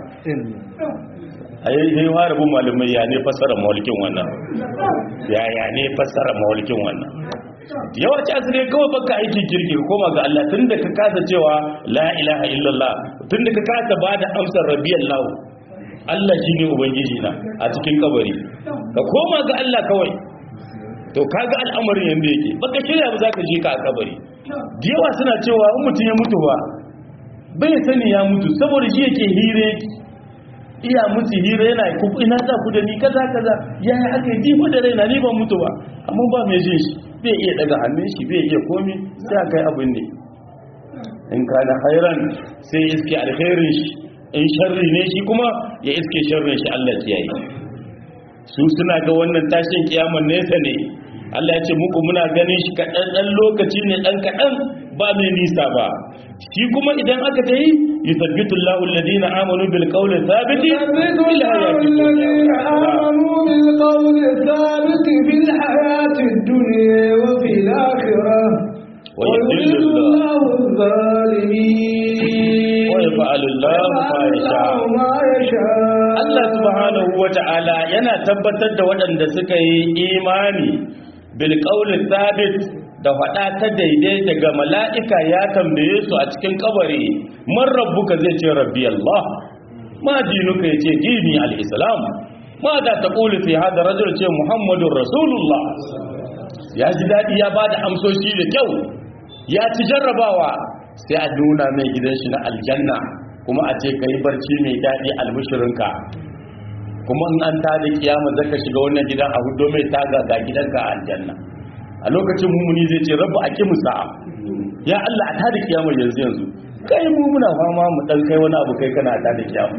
Speaker 2: a yi zai fara bin malamai ya ne fassara mawalkin wannan ya ya ne fassara mawalkin wannan yawanci asiri kawai baka aikin kirki ka koma ga Allah tun da ka kasa cewa la ilaha illallah tun da ka kasa ba da amsar rabiyar lahu Allah shi ne ubangiji na a cikin kabari ka koma ga Allah kawai to kaga al'amarin yanda yake baka shirya ba za ka je ka a kabari da yawa suna cewa in mutum ya mutu ba bai sani ya mutu saboda shi yake hire iya mutu hira yana ku ina za ku da ni kaza kaza ya yi aka yi jifa da raina ni ban mutu ba amma ba mai jin shi bai iya daga hannun shi bai iya komi sai a kai abin ne in ka da hairan sai ya iske alkhairin shi in sharri ne shi kuma ya iske sharrin shi Allah ya yi su suna ga wannan tashin kiyaman nesa ne Allah ya ce muku muna ganin shi kaɗan ɗan lokaci ne ɗan kaɗan ba mai nisa ba shi kuma idan aka ta yi yusabbitu Allahu alladhina amanu bil qawli thabiti
Speaker 1: يثبت الله الذين آمنوا بالقول الثابت في الحياة الدنيا وفي الآخرة
Speaker 2: ويذل
Speaker 1: ويذل
Speaker 2: الله
Speaker 1: الله الظالمين
Speaker 2: wa yaf'alu Allahu ma yasha
Speaker 1: الله ما يشاء
Speaker 2: Allah subhanahu wata'ala yana tabbatar da waɗanda suka yi imani bil qawli thabit da faɗa ta daidai daga mala'ika ya tambaye su a cikin kabari man rabbuka zai ce rabbi Allah ma dinuka yace dini al-islam ma da taqulu fi hada rajul ce muhammadur rasulullah ya ji dadi ya bada amsoshi da kyau ya ci jarrabawa sai a nuna mai gidan shi na aljanna kuma a ce kai barci mai dadi albishirinka kuma in an tada kiyama zaka shiga wannan gidan a hudo mai taga ga gidanka a aljanna a lokacin mumuni zai ce rabbu aqimu sa'a ya Allah a tada kiyama yanzu yanzu kai mu muna fama mu dan kai wani abu kai kana tada kiyama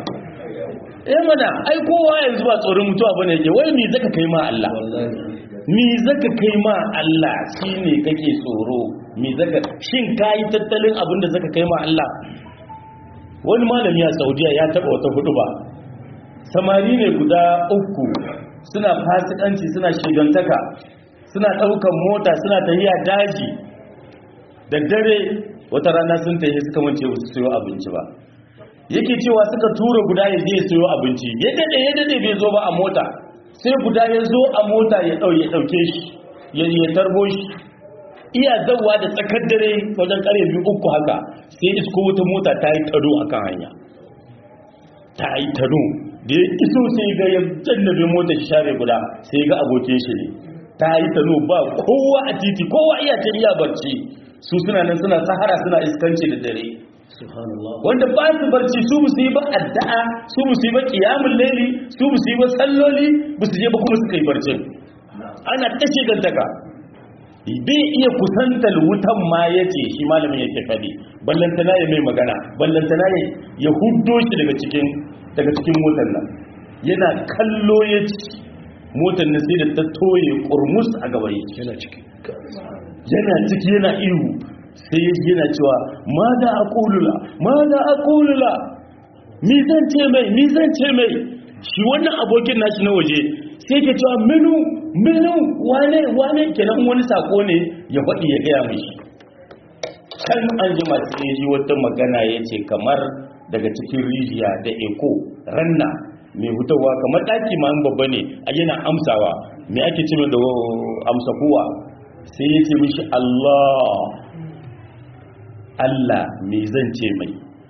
Speaker 2: eh mana ai kowa yanzu ba tsoron mutuwa bane yake wai me zaka kai ma Allah me zaka kai ma Allah shine kake tsoro me zaka shin kai tattalin abin da zaka kai ma Allah wani malami a Saudiya ya taba wata hudu ba samari ne guda uku suna fasikanci suna shigantaka suna ɗaukan mota suna tafiya daji da dare wata rana sun tafi suka mance su sayo abinci ba yake cewa suka tura guda ya je sayo abinci ya dade ya dade bai zo ba a mota sai guda ya zo a mota ya dau ya dauke shi ya ya tarbo shi iya zawwa da tsakar dare wajen kare biyu uku haka sai isko wata mota ta yi tado akan hanya ta yi tado da ya iso sai ga ya jannabe motar shi share guda sai ga abokin shi ne ta yi tado ba kowa a titi kowa iya ta iya barci su suna nan suna sahara suna iskanci da dare wanda ba su barci su musu yi ba addu'a su musu yi ba qiyamul layli su musu yi ba salloli ba su je ba kuma suka yi barcin ana tashe gantaka bai iya kusantar wutan ma yace shi malamin yake fadi ballantana ya mai magana ballantana ya ya huddo shi daga cikin daga cikin motar nan yana kallo ya ci motar nan sai da ta toye kurmus a gaban yana ciki yana ciki yana ihu sai yana cewa ma da a kulula ma da a kulula mi zan ce mai mi zan ce mai shi wannan abokin nashi na waje sai ke cewa minu minu wane wane kenan wani sako ne ya faɗi ya gaya mai shi kan an jima sai ji wata magana ya ce kamar daga cikin rijiya da eko ranna mai hutawa kamar ɗaki ma babba ne a yana amsawa me ake ce da amsa kowa sai ya ce mishi Allah Allah me zan ce mai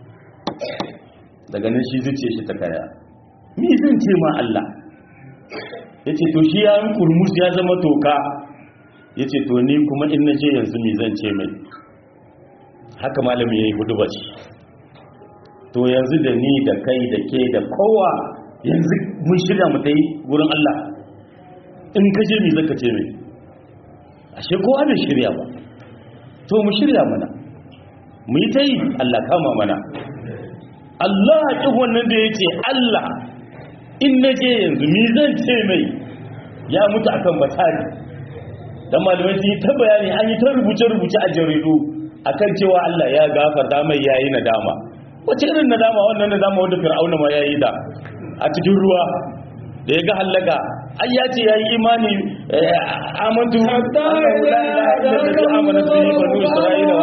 Speaker 2: daga nan shi zuce shi ta kaya me zan ce ma Allah ya ce to shi ya yi kurmus ya zama toka ya ce to ni kuma in na je yanzu me zan ce mai haka malami ya yi hudu ba to yanzu da ni da kai da ke da kowa yanzu mun shirya mu ta yi wurin Allah in ka je me zaka ce mai ashe kowa bai shirya ba to mu shirya mana mu yi ta yi Allah kama mana Allah haƙi wannan da ya ce Allah in na je yanzu mi zan ce mai ya mutu akan batari dan malamai sun yi ta bayani an yi ta rubuce-rubuce a jaridu akan cewa Allah ya gafarta mai yayi nadama wace irin nadama wannan nadama wanda fir'auna ma yayi da a cikin ruwa da ya ga hallaka ai ya ce ya yi imani amantu
Speaker 1: Hatta
Speaker 2: annahu la ilaha illa alladhi amanat bihi banu isra'ila wa ana minal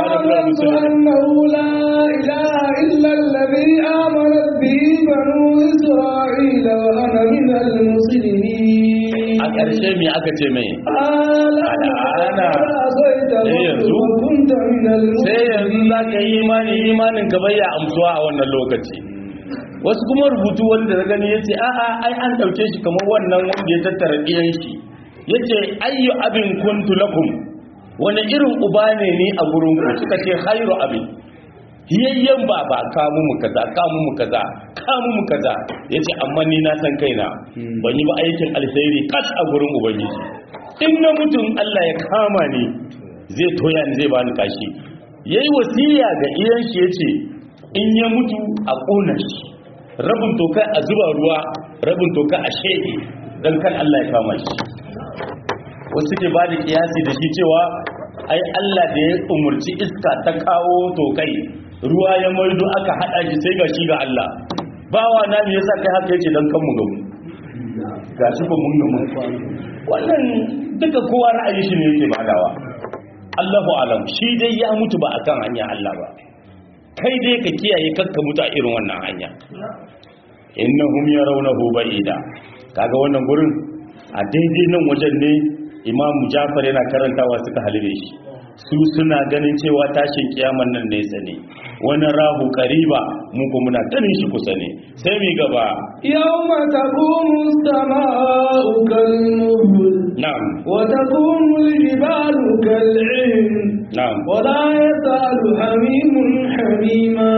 Speaker 2: musulmi
Speaker 1: أنه لا إله إلا الذي آمنت به بنو إسرائيل وأنا من المسلمين
Speaker 2: a ƙarshe me aka ce mai
Speaker 1: الآن عصيت
Speaker 2: إيه ينزو؟
Speaker 1: وكنت من
Speaker 2: sai yanzu
Speaker 1: المسلمين
Speaker 2: za ka yi imani imanin ka bai ya amsuwa a wannan lokaci wasu kuma rubutu wanda da gani yace a'a ai an dauke shi kamar wannan wanda ya tattara ɗiyan shi yace ayyu abin kuntu lakum wani irin uba ne ni a gurin ku suka ce khairu abin hiyayyen baba kamu mu kaza kamu mu kaza kamu mu kaza yace amma ni na san kaina ban yi ba aikin alheri kas a gurin ubangiji in na mutum Allah ya kama ni zai toya ni zai bani kashi yayi wasiya ga iyan shi yace in ya mutu a kona shi rabin toka a zuba ruwa rabin toka a shege dan kan Allah ya kama shi wasu ke ba da kiyasi da shi cewa ai Allah da ya umurci iska ta kawo tokai ruwa ya maido aka hada shi sai ga shi ga Allah bawa na me yasa kai haka yake dan kan mu gamu gashi ko mun gamu wannan duka kowa ra'ayi shi ne yake badawa Allahu alam shi dai ya mutu ba akan hanya Allah ba kai dai ka kiyaye kakka mutu a irin wannan hanya innahum yarawnahu ba'ida kaga wannan gurin a daidai nan wajen ne Imam Jafar yana karantawa suka halibe shi su suna ganin cewa tashin kiyaman nan ne tsane wani rahu kariba mu ko muna ganin shi kusa ne sai mi gaba
Speaker 1: يوم تقوم السماء كالمهل
Speaker 2: na'am
Speaker 1: وتكون الجبال كالعهن
Speaker 2: na'am
Speaker 1: ولا يسأل حميم حميما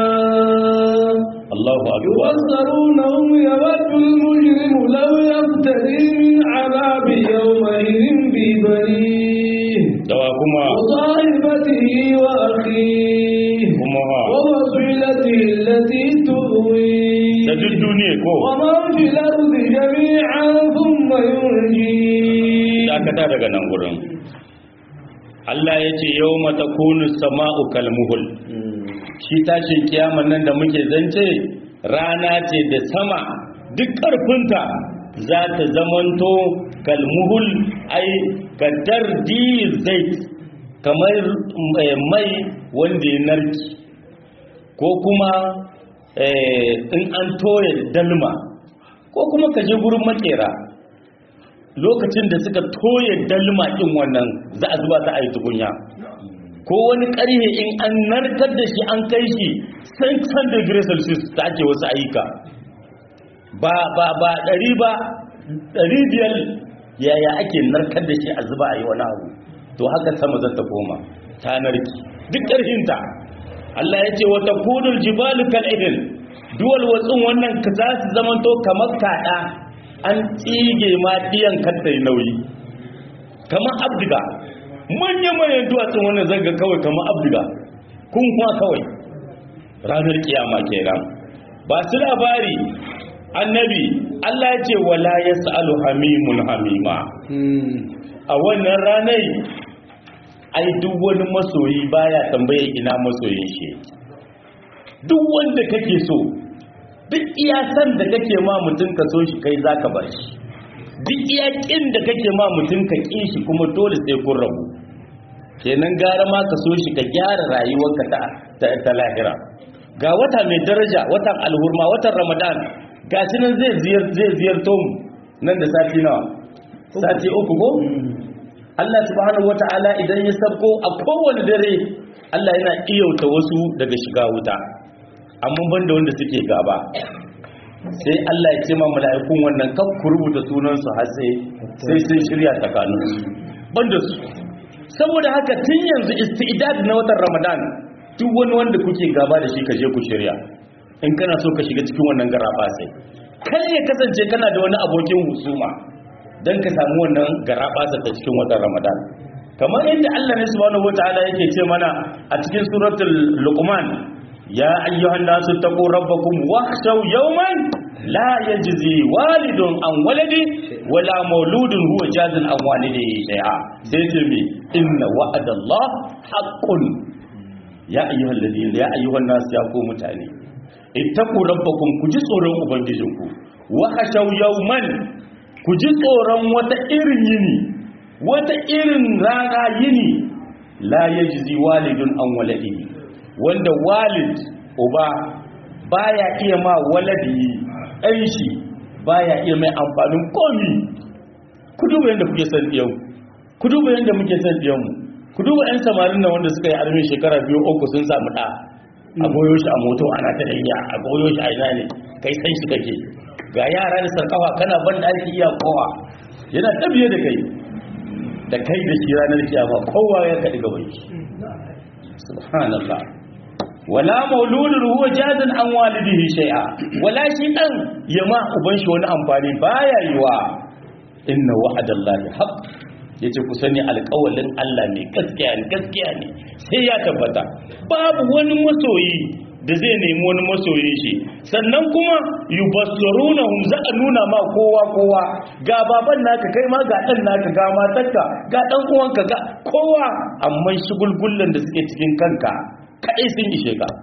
Speaker 2: Allahu akbar
Speaker 1: يبصرونهم يود المجرم لو يفتدي من عذاب يومئذ ببنيه
Speaker 2: dawa kuma
Speaker 1: وصاحبته وأخيه
Speaker 2: kuma ha
Speaker 1: وفصيلته التي تؤويه
Speaker 2: da duk duniya ko
Speaker 1: ومن في الأرض جميعا ثم ينجيه
Speaker 2: dakata daga nan gurin Allah ya ce yau mata kunu sama'u kalmuhul shi tashin kiyaman nan da muke zance rana ce da sama duk ƙarfinta za ta zamanto kalmuhul ai kadar zai kamar eh, mai wanda ya narki ko kuma eh, in an toye dalma ko kuma ka je gurin makera lokacin da suka toye dalma ɗin wannan za a zuba ta a yi tukunya ko wani ƙarhe in an narkar da shi an kai shi 600 degree celsius ta ake wasu ayyuka ba ba ba ɗari ba ɗari biyar yaya ake narkar da shi a zuba a yi wani abu to haka sama za ta koma ta narki duk ƙarfinta Allah ya ce wata kudul jibalu kal'ihin duwal watsun wannan ka za su zamanto kamar kaɗa an tsige ma ɗiyan kattai nauyi kamar abdiga manya-manyan duwatsun wannan zaga kawai kamar abdiga kun kuma kawai ranar kiyama kenan ba su labari annabi Allah ya ce wala ya sa'alu hamimun hamima a wannan ranar ai duk wani masoyi baya tambaye ina masoyin shi duk wanda kake so duk iya san da kake ma mutum ka so shi kai zaka bar shi duk iya kin da kake ma mutum ka ƙi shi kuma dole sai kun rabu kenan gara ma ka so shi ka gyara rayuwarka ta ta, ta lahira ga wata mai daraja watan alhurma watan ramadan ga shi nan zai ziyar zai ziyarto mu nan da sati nawa sati uku ko Allah subhanahu wata'ala idan ya sabko a kowane dare Allah yana iyauta wasu daga shiga wuta amma banda wanda suke gaba sai Allah ya ce ma mala'ikun wannan kan ku rubuta sunansu har sai sai sun shirya tsakaninsu banda su saboda haka tun yanzu istidad na watan Ramadan duk wani wanda kuke gaba da shi ka je ku shirya in kana so ka shiga cikin wannan garaba sai kai ya kasance kana da wani abokin husuma dan ka samu wannan garaba ta cikin watan Ramadan kamar yadda Allah ne subhanahu wataala yake ce mana a cikin suratul luqman ya ayyuhan nasu taqu rabbakum wakhshaw yawman la yajzi walidun an waladi wala mauludun huwa jazin an walidihi shay'a sai ce mi inna wa'adallah haqqun ya ayyuhal ladina ya ayyuhan nasu ya ku mutane ittaqu rabbakum ku ji tsoron ubangijinku wakhshaw yawman ku ji tsoron wata irin yini wata irin rana yini la yajzi walidun an waladihi wanda walid uba baya iya ma waladihi ɗan shi baya iya mai amfanin komi ku duba yadda kuke san ɗiyan ku duba yadda muke san ɗiyanmu ku duba 'yan samarin nan wanda suka yi armin shekara biyu uku sun samu ɗa a goyo shi a moto ana ta danya a goyo shi a ina ne kai san shi kake ga yara da sarkawa kana ban da ake iya kowa yana tabiye da kai da kai da shi ranar kiyama kowa ya kaɗi gaban shi subhanallah wala mauludun huwa jazan an walidihi shay'a wala shi dan yama uban shi wani amfani baya yiwa inna wa'adallahi haqq yace ku sani alƙawalin Allah ne gaskiya ne gaskiya ne sai ya tabbata babu wani masoyi da zai nemi wani masoyin shi sannan kuma yubassirunahum za a nuna ma kowa kowa ga baban naka kai ma ga dan naka ga matarka ga dan uwanka ga kowa amma shigulgullan da suke cikin kanka kadai sun ishe ka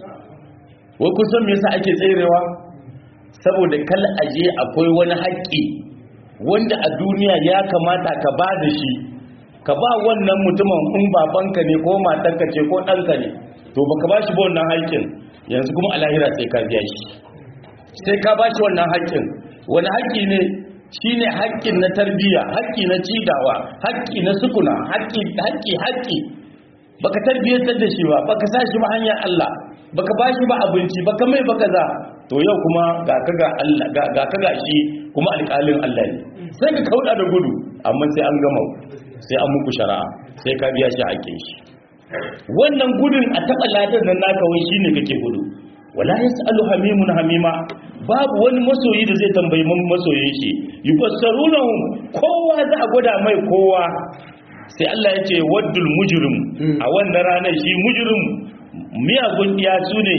Speaker 2: wai kun san me yasa ake tserewa saboda kal aje akwai wani haƙƙi wanda a duniya ya kamata ka ba da shi ka ba wannan mutumin in babanka ne ko matarka ce ko ɗanka ne to baka ba shi ba wannan haƙƙin yanzu kuma a lahira sai ka biya shi sai ka ba shi wannan haƙƙin wani haƙƙi ne shine haƙƙin na tarbiyya haƙƙi na cidawa haƙƙi na sukuna haƙƙi haƙƙi haƙƙi baka tarbiyyantar da shi ba baka sa shi ba hanyar Allah baka ba shi ba abinci baka mai baka za to yau kuma ga ka ga Allah ga ka ga shi kuma alƙalin Allah ne sai ka kauda da gudu amma sai an gama sai an muku shari'a sai ka biya shi haƙƙin shi wannan gudun a taɓa ladar nan naka wai shine kake gudu wala yasalu hamimun hamima babu wani masoyi da zai tambayi masoyin shi yufassarunahum kowa za a gwada mai kowa sai Allah ya ce waddul mujrim a wannan ranar shi mujrim miyagun iya su ne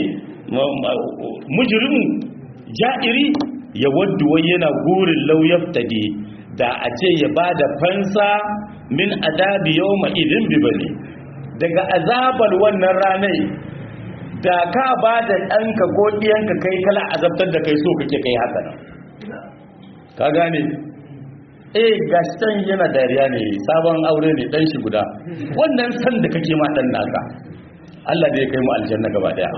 Speaker 2: mujrim ja'iri ya waddu wai yana gurin lauyaftadi da a ce ya bada fansa min adabi yawma idin bibani daga azabar wannan ranar da ka ba da ɗanka ko ɗiyanka kai kala azabtar da kai so kake kai haka nan ka gane eh gaston yana dariya ne sabon aure ne dan shi guda wannan san da kake ma dan naka Allah da ya kai mu aljanna gaba daya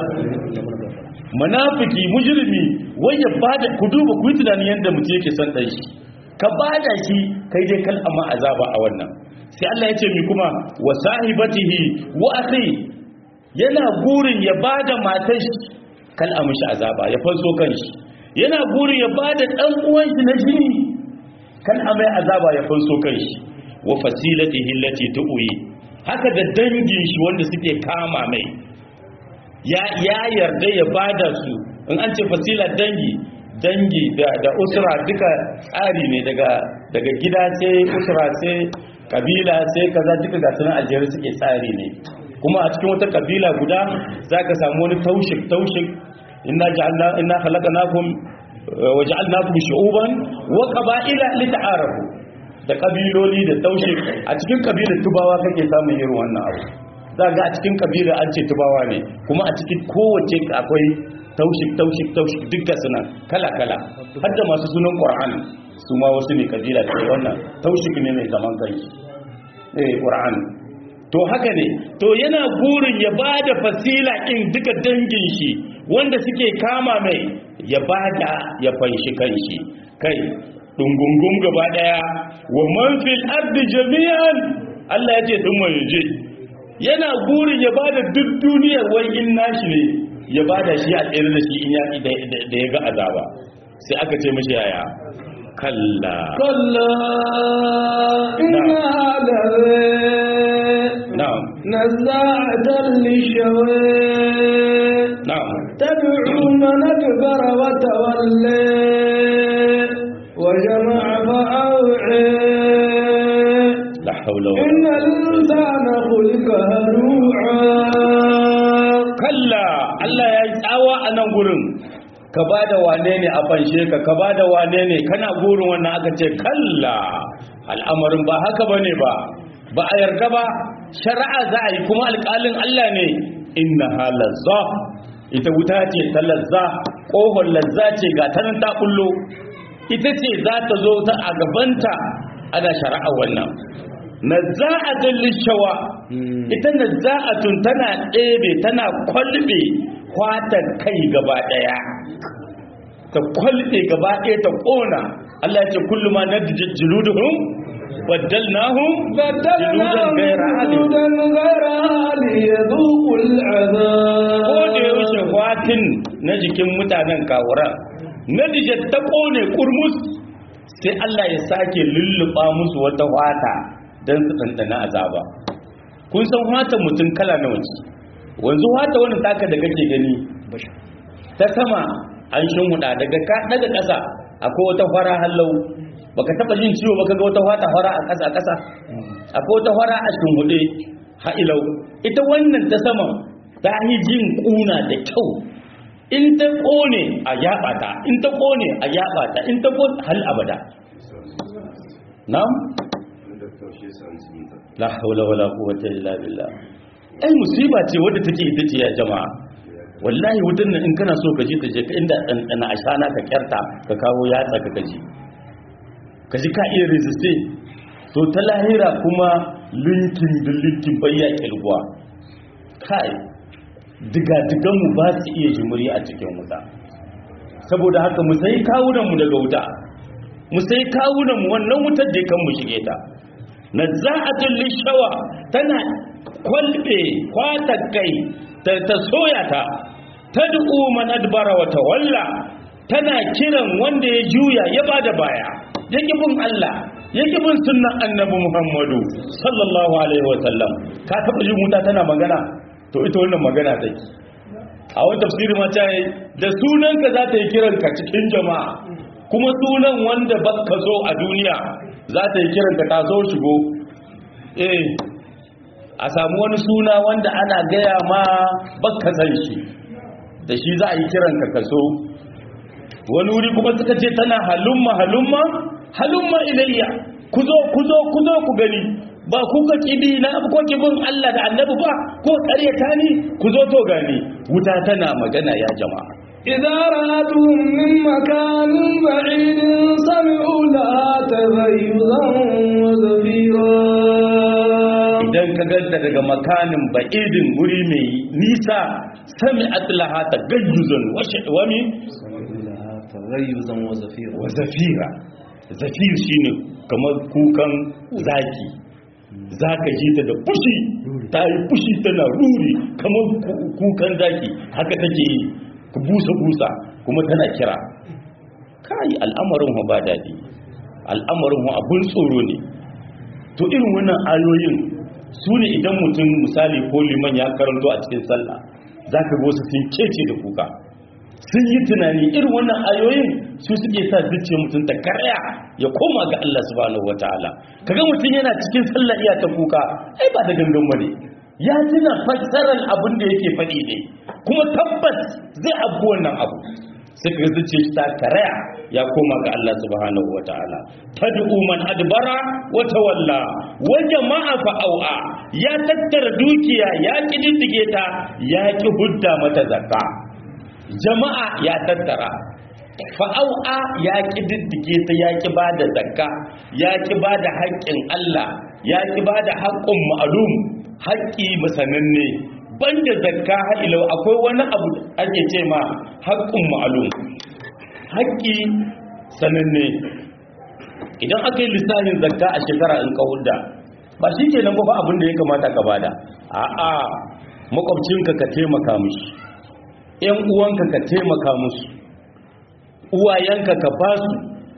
Speaker 2: munafiki mujrimi wai ya bada ku duba ku yi tunani yanda mutum yake son dan shi ka bada shi kai dai kal amma azaba a wannan sai Allah ya ce mi kuma wa sahibatihi wa akhi yana gurin ya bada matar shi kal amshi azaba ya fanso kanshi yana gurin ya bada dan uwan shi na jini kan amai azaba ya fanso kanshi wa fasilatihi allati tu'i haka da dangin shi wanda suke kama mai ya ya yarda ya bada su in an ce fasila dangi dangi da da usra duka tsari ne daga daga gida sai usra sai kabila sai kaza duka ga sunan aljeri suke tsari ne kuma a cikin wata kabila guda zaka samu wani taushik taushik inna ja'alna inna khalaqnakum waja'alnakum shu'uban wa qaba'ila lita'arafu da kabiloli da taushe a cikin kabilar tubawa kake samun irin wannan abu ga a cikin kabilar an ce tubawa ne kuma a cikin kowace akwai taushik taushik taushik dukkan suna kala kala har da masu sunan qur'an su ma wasu ne kabila ce wannan taushik ne mai zaman kanshi eh qur'an to haka ne to yana burin ya bada fasila in duka dangin shi wanda suke kama mai ya bada ya fanshi kanshi kai dungungun gaba daya wa man fil ardi jami'an Allah ya ce dun mai je yana burin ya bada duk duniyar wai in nashi ne ya bada shi a tsere da shi in ya da ya ga azaba sai aka ce mishi yaya kalla
Speaker 1: كلا إنها لذي
Speaker 2: na'am
Speaker 1: نزاعة للشوي
Speaker 2: na'am
Speaker 1: تدعو من أكبر وتولي وجمع فأوعي
Speaker 2: la haula wala
Speaker 1: إن الإنسان خلق هلوعا
Speaker 2: kalla Allah ya yi tsawa a nan gurin ka ba da wane ne a fanshe ka ka ba da wane ne kana gurin wannan aka ce kalla al'amarin ba haka ba ne ba ba a yarda ba shari'a za a yi kuma alƙalin Allah ne inna halazza ita wuta ce ta lazza ƙofar lazza ce ga ta nan ta kullo ita ce za ta zo ta a gabanta ana shari'a wannan nazza'atun lishawa ita nazza'atun tana ɗebe tana kwalbe kwatan kai gaba ɗaya ta kwalbe gaba ɗaya ta ƙona Allah ya ce kullum ma nadjid juluduhum baddalnahum
Speaker 1: بدلناهم جلودا غيرها ليذوقوا
Speaker 2: ko da
Speaker 1: العذاب
Speaker 2: yaushe fatin na jikin mutanen kawura na dijar ta kone kurmus sai Allah ya sake lulluɓa musu wata wata don su ɗanɗana azaba kun san wata mutum kala na wace wanzu wata wani taka da kake gani ta sama an huda daga ka daga ƙasa akwai wata fara hallau baka taba jin ciwo baka ga wata wata fara a ƙasa ƙasa akwai wata fara a hude ha'ilau ita wannan ta sama ta yi jin kuna da kyau in ta kone a yaba ta in ta kone a yaba ta in ta kone hal abada na'am la haula wala quwwata illa billah ai musiba ce wadda take ita ce ya jama'a wallahi wutan nan in kana so ka ji ta je ka inda ɗanɗana a shana ka kyarta ka kawo yatsa ka kaji ka ji ka iya resiste to ta lahira kuma linkin da linkin bayya kilguwa kai diga-diganmu ba su iya jimuri a cikin wuta saboda haka mu sai kawunanmu daga wuta mu sai kawunanmu wannan wutar da kan mu shige ta na za'atul lishawa tana kwalbe kwata kai ta ta soya ta tad'u man adbara wa tawalla tana kiran wanda ya juya ya bada baya yake bin Allah yake bin sunnan annabi Muhammadu sallallahu alaihi wa sallam ka taba jin wuta tana magana to ita wannan magana take a wani tafsiri ma ta yi da sunanka za ta yi kiranka cikin jama'a kuma sunan wanda baka so a duniya za ta yi kiranka ta zo shigo eh a samu wani suna wanda ana gaya ma baka san shi da shi za a yi kiranka ka so wani wuri kuma suka ce tana halumma halumma halumma ilayya ku zo ku zo ku zo ku gani ba ku ka kibi na ko kibin Allah da Annabi ba ko ƙaryata ni ku zo to gani wuta tana magana ya jama'a
Speaker 1: إذا رأتهم من مكان بعيد سمعوا لها تغيظا وزفيرا
Speaker 2: idan ka ganta daga makanin ba'idin guri mai nisa sami atlaha ta gayyuzan wami
Speaker 3: تغيظا وزفيرا
Speaker 2: wa zafira zafir shine kamar kukan zaki zaka ji ta da fushi ta yi fushi tana ruri kamar ku- kukan zaki haka take yi ku busa busa kuma tana kira kai al'amarin hu ba daɗi al'amarin hu abun tsoro ne to irin wannan ayoyin su ne idan mutum misali ko liman ya karanto a cikin sallah za ka wasu sun kece da kuka sun yi tunani irin wannan ayoyin su suke sa zuciya mutum ta karya ya koma ga Allah subhanahu wataala kaga mutum yana cikin sallah iya ta kuka ai ba da gangan bane ya tuna fassarar abin da yake faɗi ne kuma tabbas zai abu wannan abu sai kaga zuciya shi ta karya ya koma ga Allah subhanahu wataala tad'u man adbara wa tawalla wa jama'a fa au'a ya tattara dukiya ya kididdige ta ya ki hudda mata zakka jama'a ya tattara fa'au'a ya ƙi diddige ta ya ƙi ba da zakka ya ƙi ba da haƙƙin Allah ya ƙi ba da haƙƙin ma'alum haƙƙi masananne banda zakka ha'ilau akwai wani abu da ake ce ma haƙƙin ma'alum haƙƙi sananne idan aka yi lissafin zakka a shekara in ka hudda ba shi ke nan ba abin da ya kamata ka bada a'a makwabcinka ka taimaka mishi ‘yan uwanka ka taimaka musu uwayenka ka ba su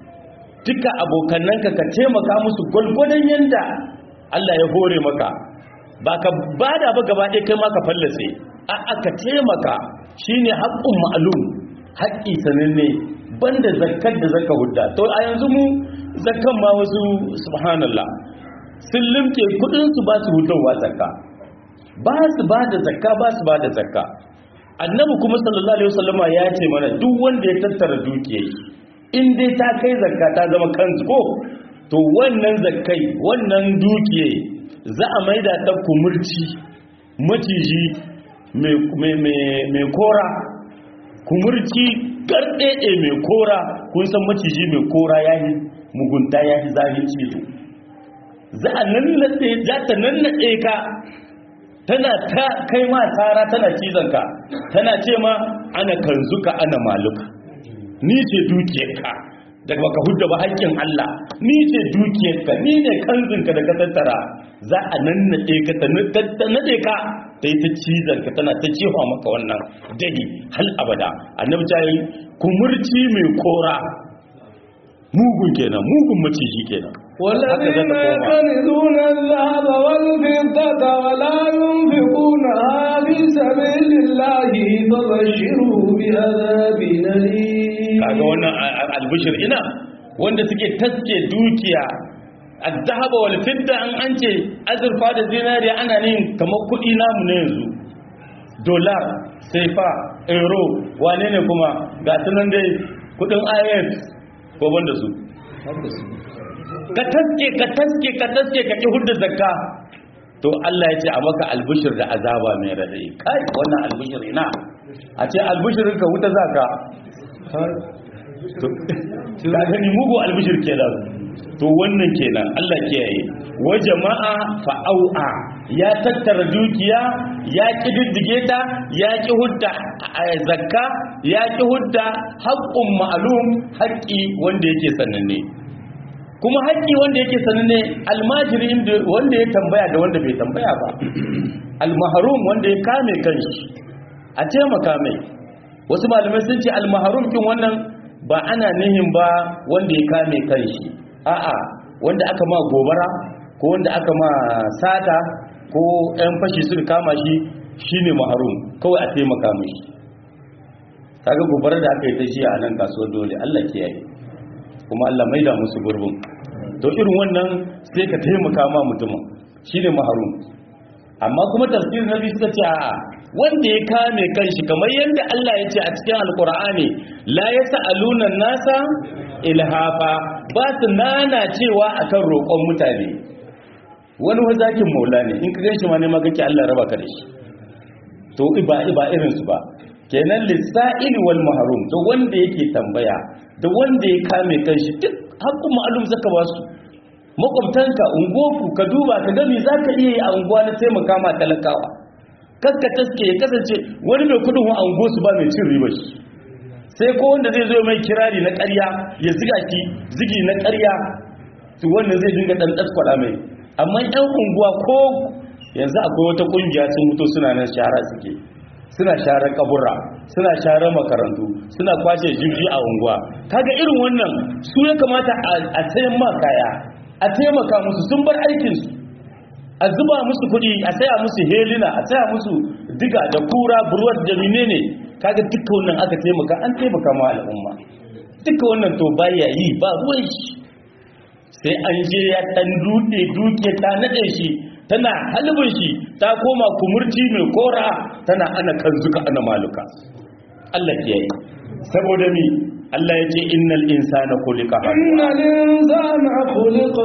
Speaker 2: duka abokannanka ka taimaka musu gwalgwadon yanda Allah ya hore maka ba ka bada ba gaba ɗaya kai ma ka fallace a aka taimaka shine haƙƙun ma'alum haƙƙi sananne banda zakkar da zaka hudda to a yanzu mu zakkan ma wasu subhanallah sun limke kudin su ba su huddawa zakka ba su ba da zakka ba su ba da zakka annabi kuma sallallahu alaihi wasallama ya ce mana duk wanda ya tattara dukiyar in dai ta kai zakka ta zama kanzu ko to wannan zakkai wannan dukiyar za a maida ta kumurci maciji mai kora kumurci garɗeɗe mai kora kun san maciji mai kora ya yi mugunta ya yi zahin cizo za a nannade za ta nannade ka tana ta kai ma tara tana cizon ka tana ce ma ana kanzuka ana maluka ni ce dukiyarka daga baka hudda ba haƙƙin Allah ni ce dukiyarka ni ne kanzinka da ka tattara za a nannade ka ta nade ka ta yi ta cizon ka tana ta jefa maka wannan dahi hal abada annabi ta yi kumurci mai kora mugun kenan mugun maciji kenan
Speaker 1: والذين يكنزون الذهب والفضة ولا ينفقونها في سبيل الله فبشروا بعذاب أليم
Speaker 2: kaga wannan albishir ina wanda suke taske dukiya az-zahaba wal fidda an ance azurfa da zinariya ana ne kamar kudi namu ne yanzu dollar saifa euro wane ne kuma ga sunan dai kudin IF ko banda su ka taske ka taske ka taske ka ki hudda zakka to Allah ya ce a maka albishir da azaba mai radai kai wannan albishir ina a ce albishirin ka wuta zaka ka gani mugu albishir kenan to wannan kenan Allah kiyaye wa jama'a fa'au'a ya tattara dukiya ya kididdige ta ya ki hudda zakka ya ki hudda haqqun ma'lum haqqi wanda yake sananne kuma haƙƙi wanda yake sananne almajiri wanda ya tambaya da wanda bai tambaya ba almaharum wanda ya kame kanshi a taimaka mai wasu malamai sun ce almaharum kin wannan ba ana nihin ba wanda ya kame kanshi a'a wanda aka ma gobara ko wanda aka ma sata ko yan fashi suka kama shi shine maharum kawai a taimaka mai kaga gobara da aka yi ta shi a nan kasuwar dole Allah kiyaye kuma Allah maida musu gurbin to irin wannan sai ka taimaka ma mutumin shine maharum amma kuma tafsir nabi suka ce a'a wanda ya kame kanshi kamar yadda Allah ya ce a cikin alkur'ani la yas'aluna nasa ilhafa ba su nana cewa akan roƙon mutane wani wazakin maula ne in ka ganshi ma ne ma kake Allah raba ka da shi to ba ba irin su ba kenan lisa'il wal mahrum to wanda yake tambaya da wanda ya kame kanshi duk haƙƙun ma'alum zaka ba su makwabtanka ungoku ka duba ka gami za ka iya yi a unguwa na taimaka ma talakawa kaska taske ya kasance wani mai kudin wa ungo su ba mai cin riba shi sai ko wanda zai zo mai kirari na ƙarya ya ziga ki zigi na ƙarya to wannan zai dinga dan tsatkwada mai amma yan unguwa ko yanzu akwai wata kungiya sun mutu suna nan shahara suke suna share kabura suna share makarantu suna kwashe jirgi a unguwa kaga irin wannan su ya kamata a sayan ma kaya a taimaka musu sun bar aikinsu a zuba musu kuɗi a saya musu helina a saya musu diga da kura burwar da menene kaga duka wannan aka taimaka an taimaka ma al'umma duka wannan to baya yi ba ruwan shi sai an je ya dan dude duke ta nade shi tana halibin shi ta koma kumurci mai kora tana ana kanzuka ana maluka Allah ke yi saboda mi Allah ya ce innal insana khuliqa
Speaker 1: innal insana khuliqa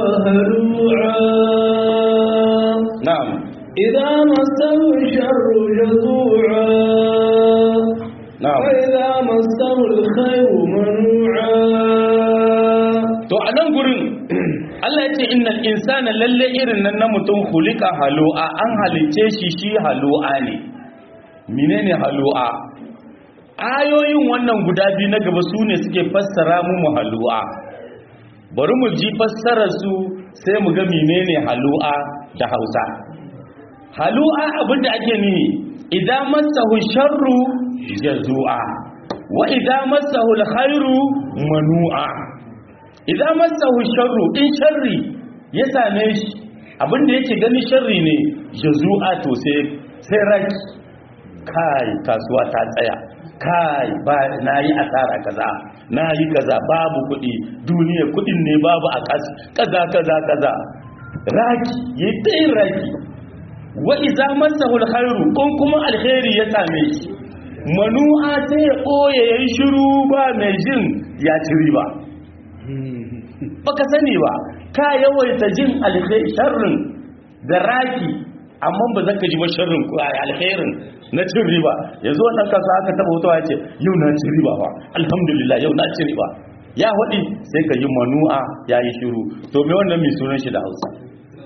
Speaker 1: halu'a
Speaker 2: na'am
Speaker 1: idza massahu sharru jazua
Speaker 2: na'am
Speaker 1: wa idza massahu alkhairu manu'a
Speaker 2: to a nan gurin Allah ya ce innal insana lalle irin nan na mutum khuliqa halu'a an halice shi shi halu'a ne menene halu'a ayoyin wannan guda biyu na gaba su ne suke fassara mu mu halu'a bari mu ji fassarar su sai mu ga menene halu'a da Hausa halu'a abinda ake nihi idan masahu sharru jazua wa idan masahu alkhairu manu'a idan masahu sharru in sharri ya same shi abinda yake gani sharri ne jazua to sai sai raki kai kasuwa ta tsaya kai ba na yi asara kaza na yi kaza babu kuɗi duniya kuɗin ne babu a ƙasa kaza kaza kaza raki ya ta yin raki wa iza masahu alkhairu in kuma alkhairi ya same shi manu'a sai ya ɓoye ya yi shiru ba mai jin ya ci riba baka sani ba ka yawaita jin sharrin da raki amma ba za ka ji ba sharrin ko alkhairin na cin riba yanzu wannan kasa aka taba wuta ya ce yau na ci riba ba alhamdulillah yau na ci riba ya waɗi sai ka yi manu'a ya yi shiru to me wannan mai sunan shi da hausa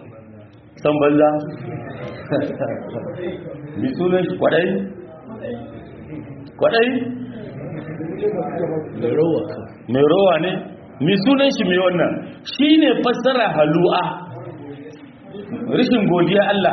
Speaker 2: san banza mi sunan shi kwadai kwadai
Speaker 3: mai rawa ka
Speaker 2: mai rowa ne mi sunan shi mai wannan shi ne fassara halu'a rishin godiya Allah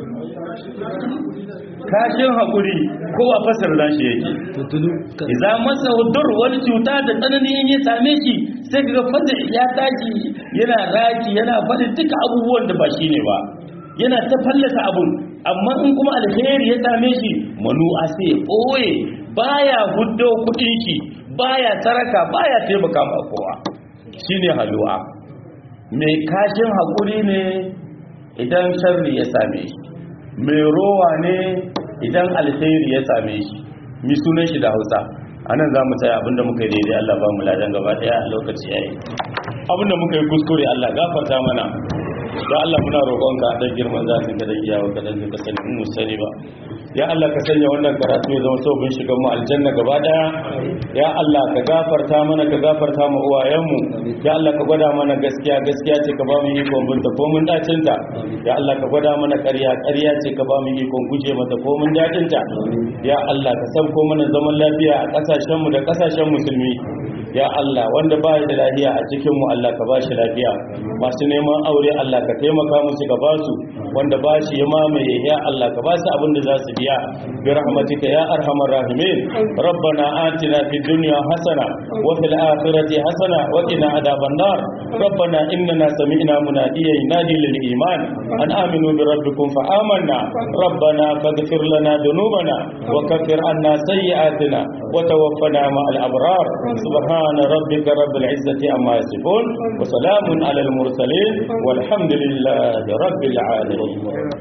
Speaker 2: kashin haƙuri kowa fassara za shi yake
Speaker 3: tuntunu kan
Speaker 2: iza masa hudur wani cuta da tsanani in ya same shi sai kaga fada ya tashi yana raki yana faɗi duka abubuwan da ba shi ne ba yana ta fallasa abun amma in kuma alheri ya same shi manu'a sai ya ɓoye baya huddo kuɗin shi baya saraka baya taimaka ma kowa shine halu'a mai kashin haƙuri ne idan sharri ya same shi mai rowa ne idan alheri ya same shi mi sunan shi da hausa a nan za mu tsaya abinda muka yi daidai Allah ba mu ladan gaba daya a lokaci yayi abinda muka yi kuskure Allah gafarta mana da Allah muna roƙonka da girman zafin ka da iyawa ka da ka sani mu sani ba ya Allah ka sanya wannan karatu ya zama sabon shigan mu aljanna gaba daya ya Allah ka gafarta mana ka gafarta mu uwayenmu ya Allah ka gwada mana gaskiya gaskiya ce ka ba mu ikon binta ko mun dacin ta ya Allah ka gwada mana ƙarya ƙarya ce ka ba mu ikon guje mata ko mun dacin ta ya Allah ka sauko mana zaman lafiya a ƙasashen mu da ƙasashen musulmi ya Allah wanda ba da lafiya a cikin mu Allah ka ba shi lafiya masu neman aure Allah ka taimaka musu ka ba su wanda ba shi ya mamaye ya Allah ka ba su abin da za su biya bi rahmatika ya arhamar rahimin rabbana atina fid dunya hasana wa fil akhirati hasana wa qina adhaban nar rabbana innana sami'na munadiyan yunadi lil iman an aminu bi rabbikum fa amanna rabbana faghfir lana dhunubana wa kaffir anna sayyi'atina wa tawaffana ma'al abrar subhana rabbika rabbil izzati amma yasifun wa salamun alal mursalin والحمد لله رب العالمين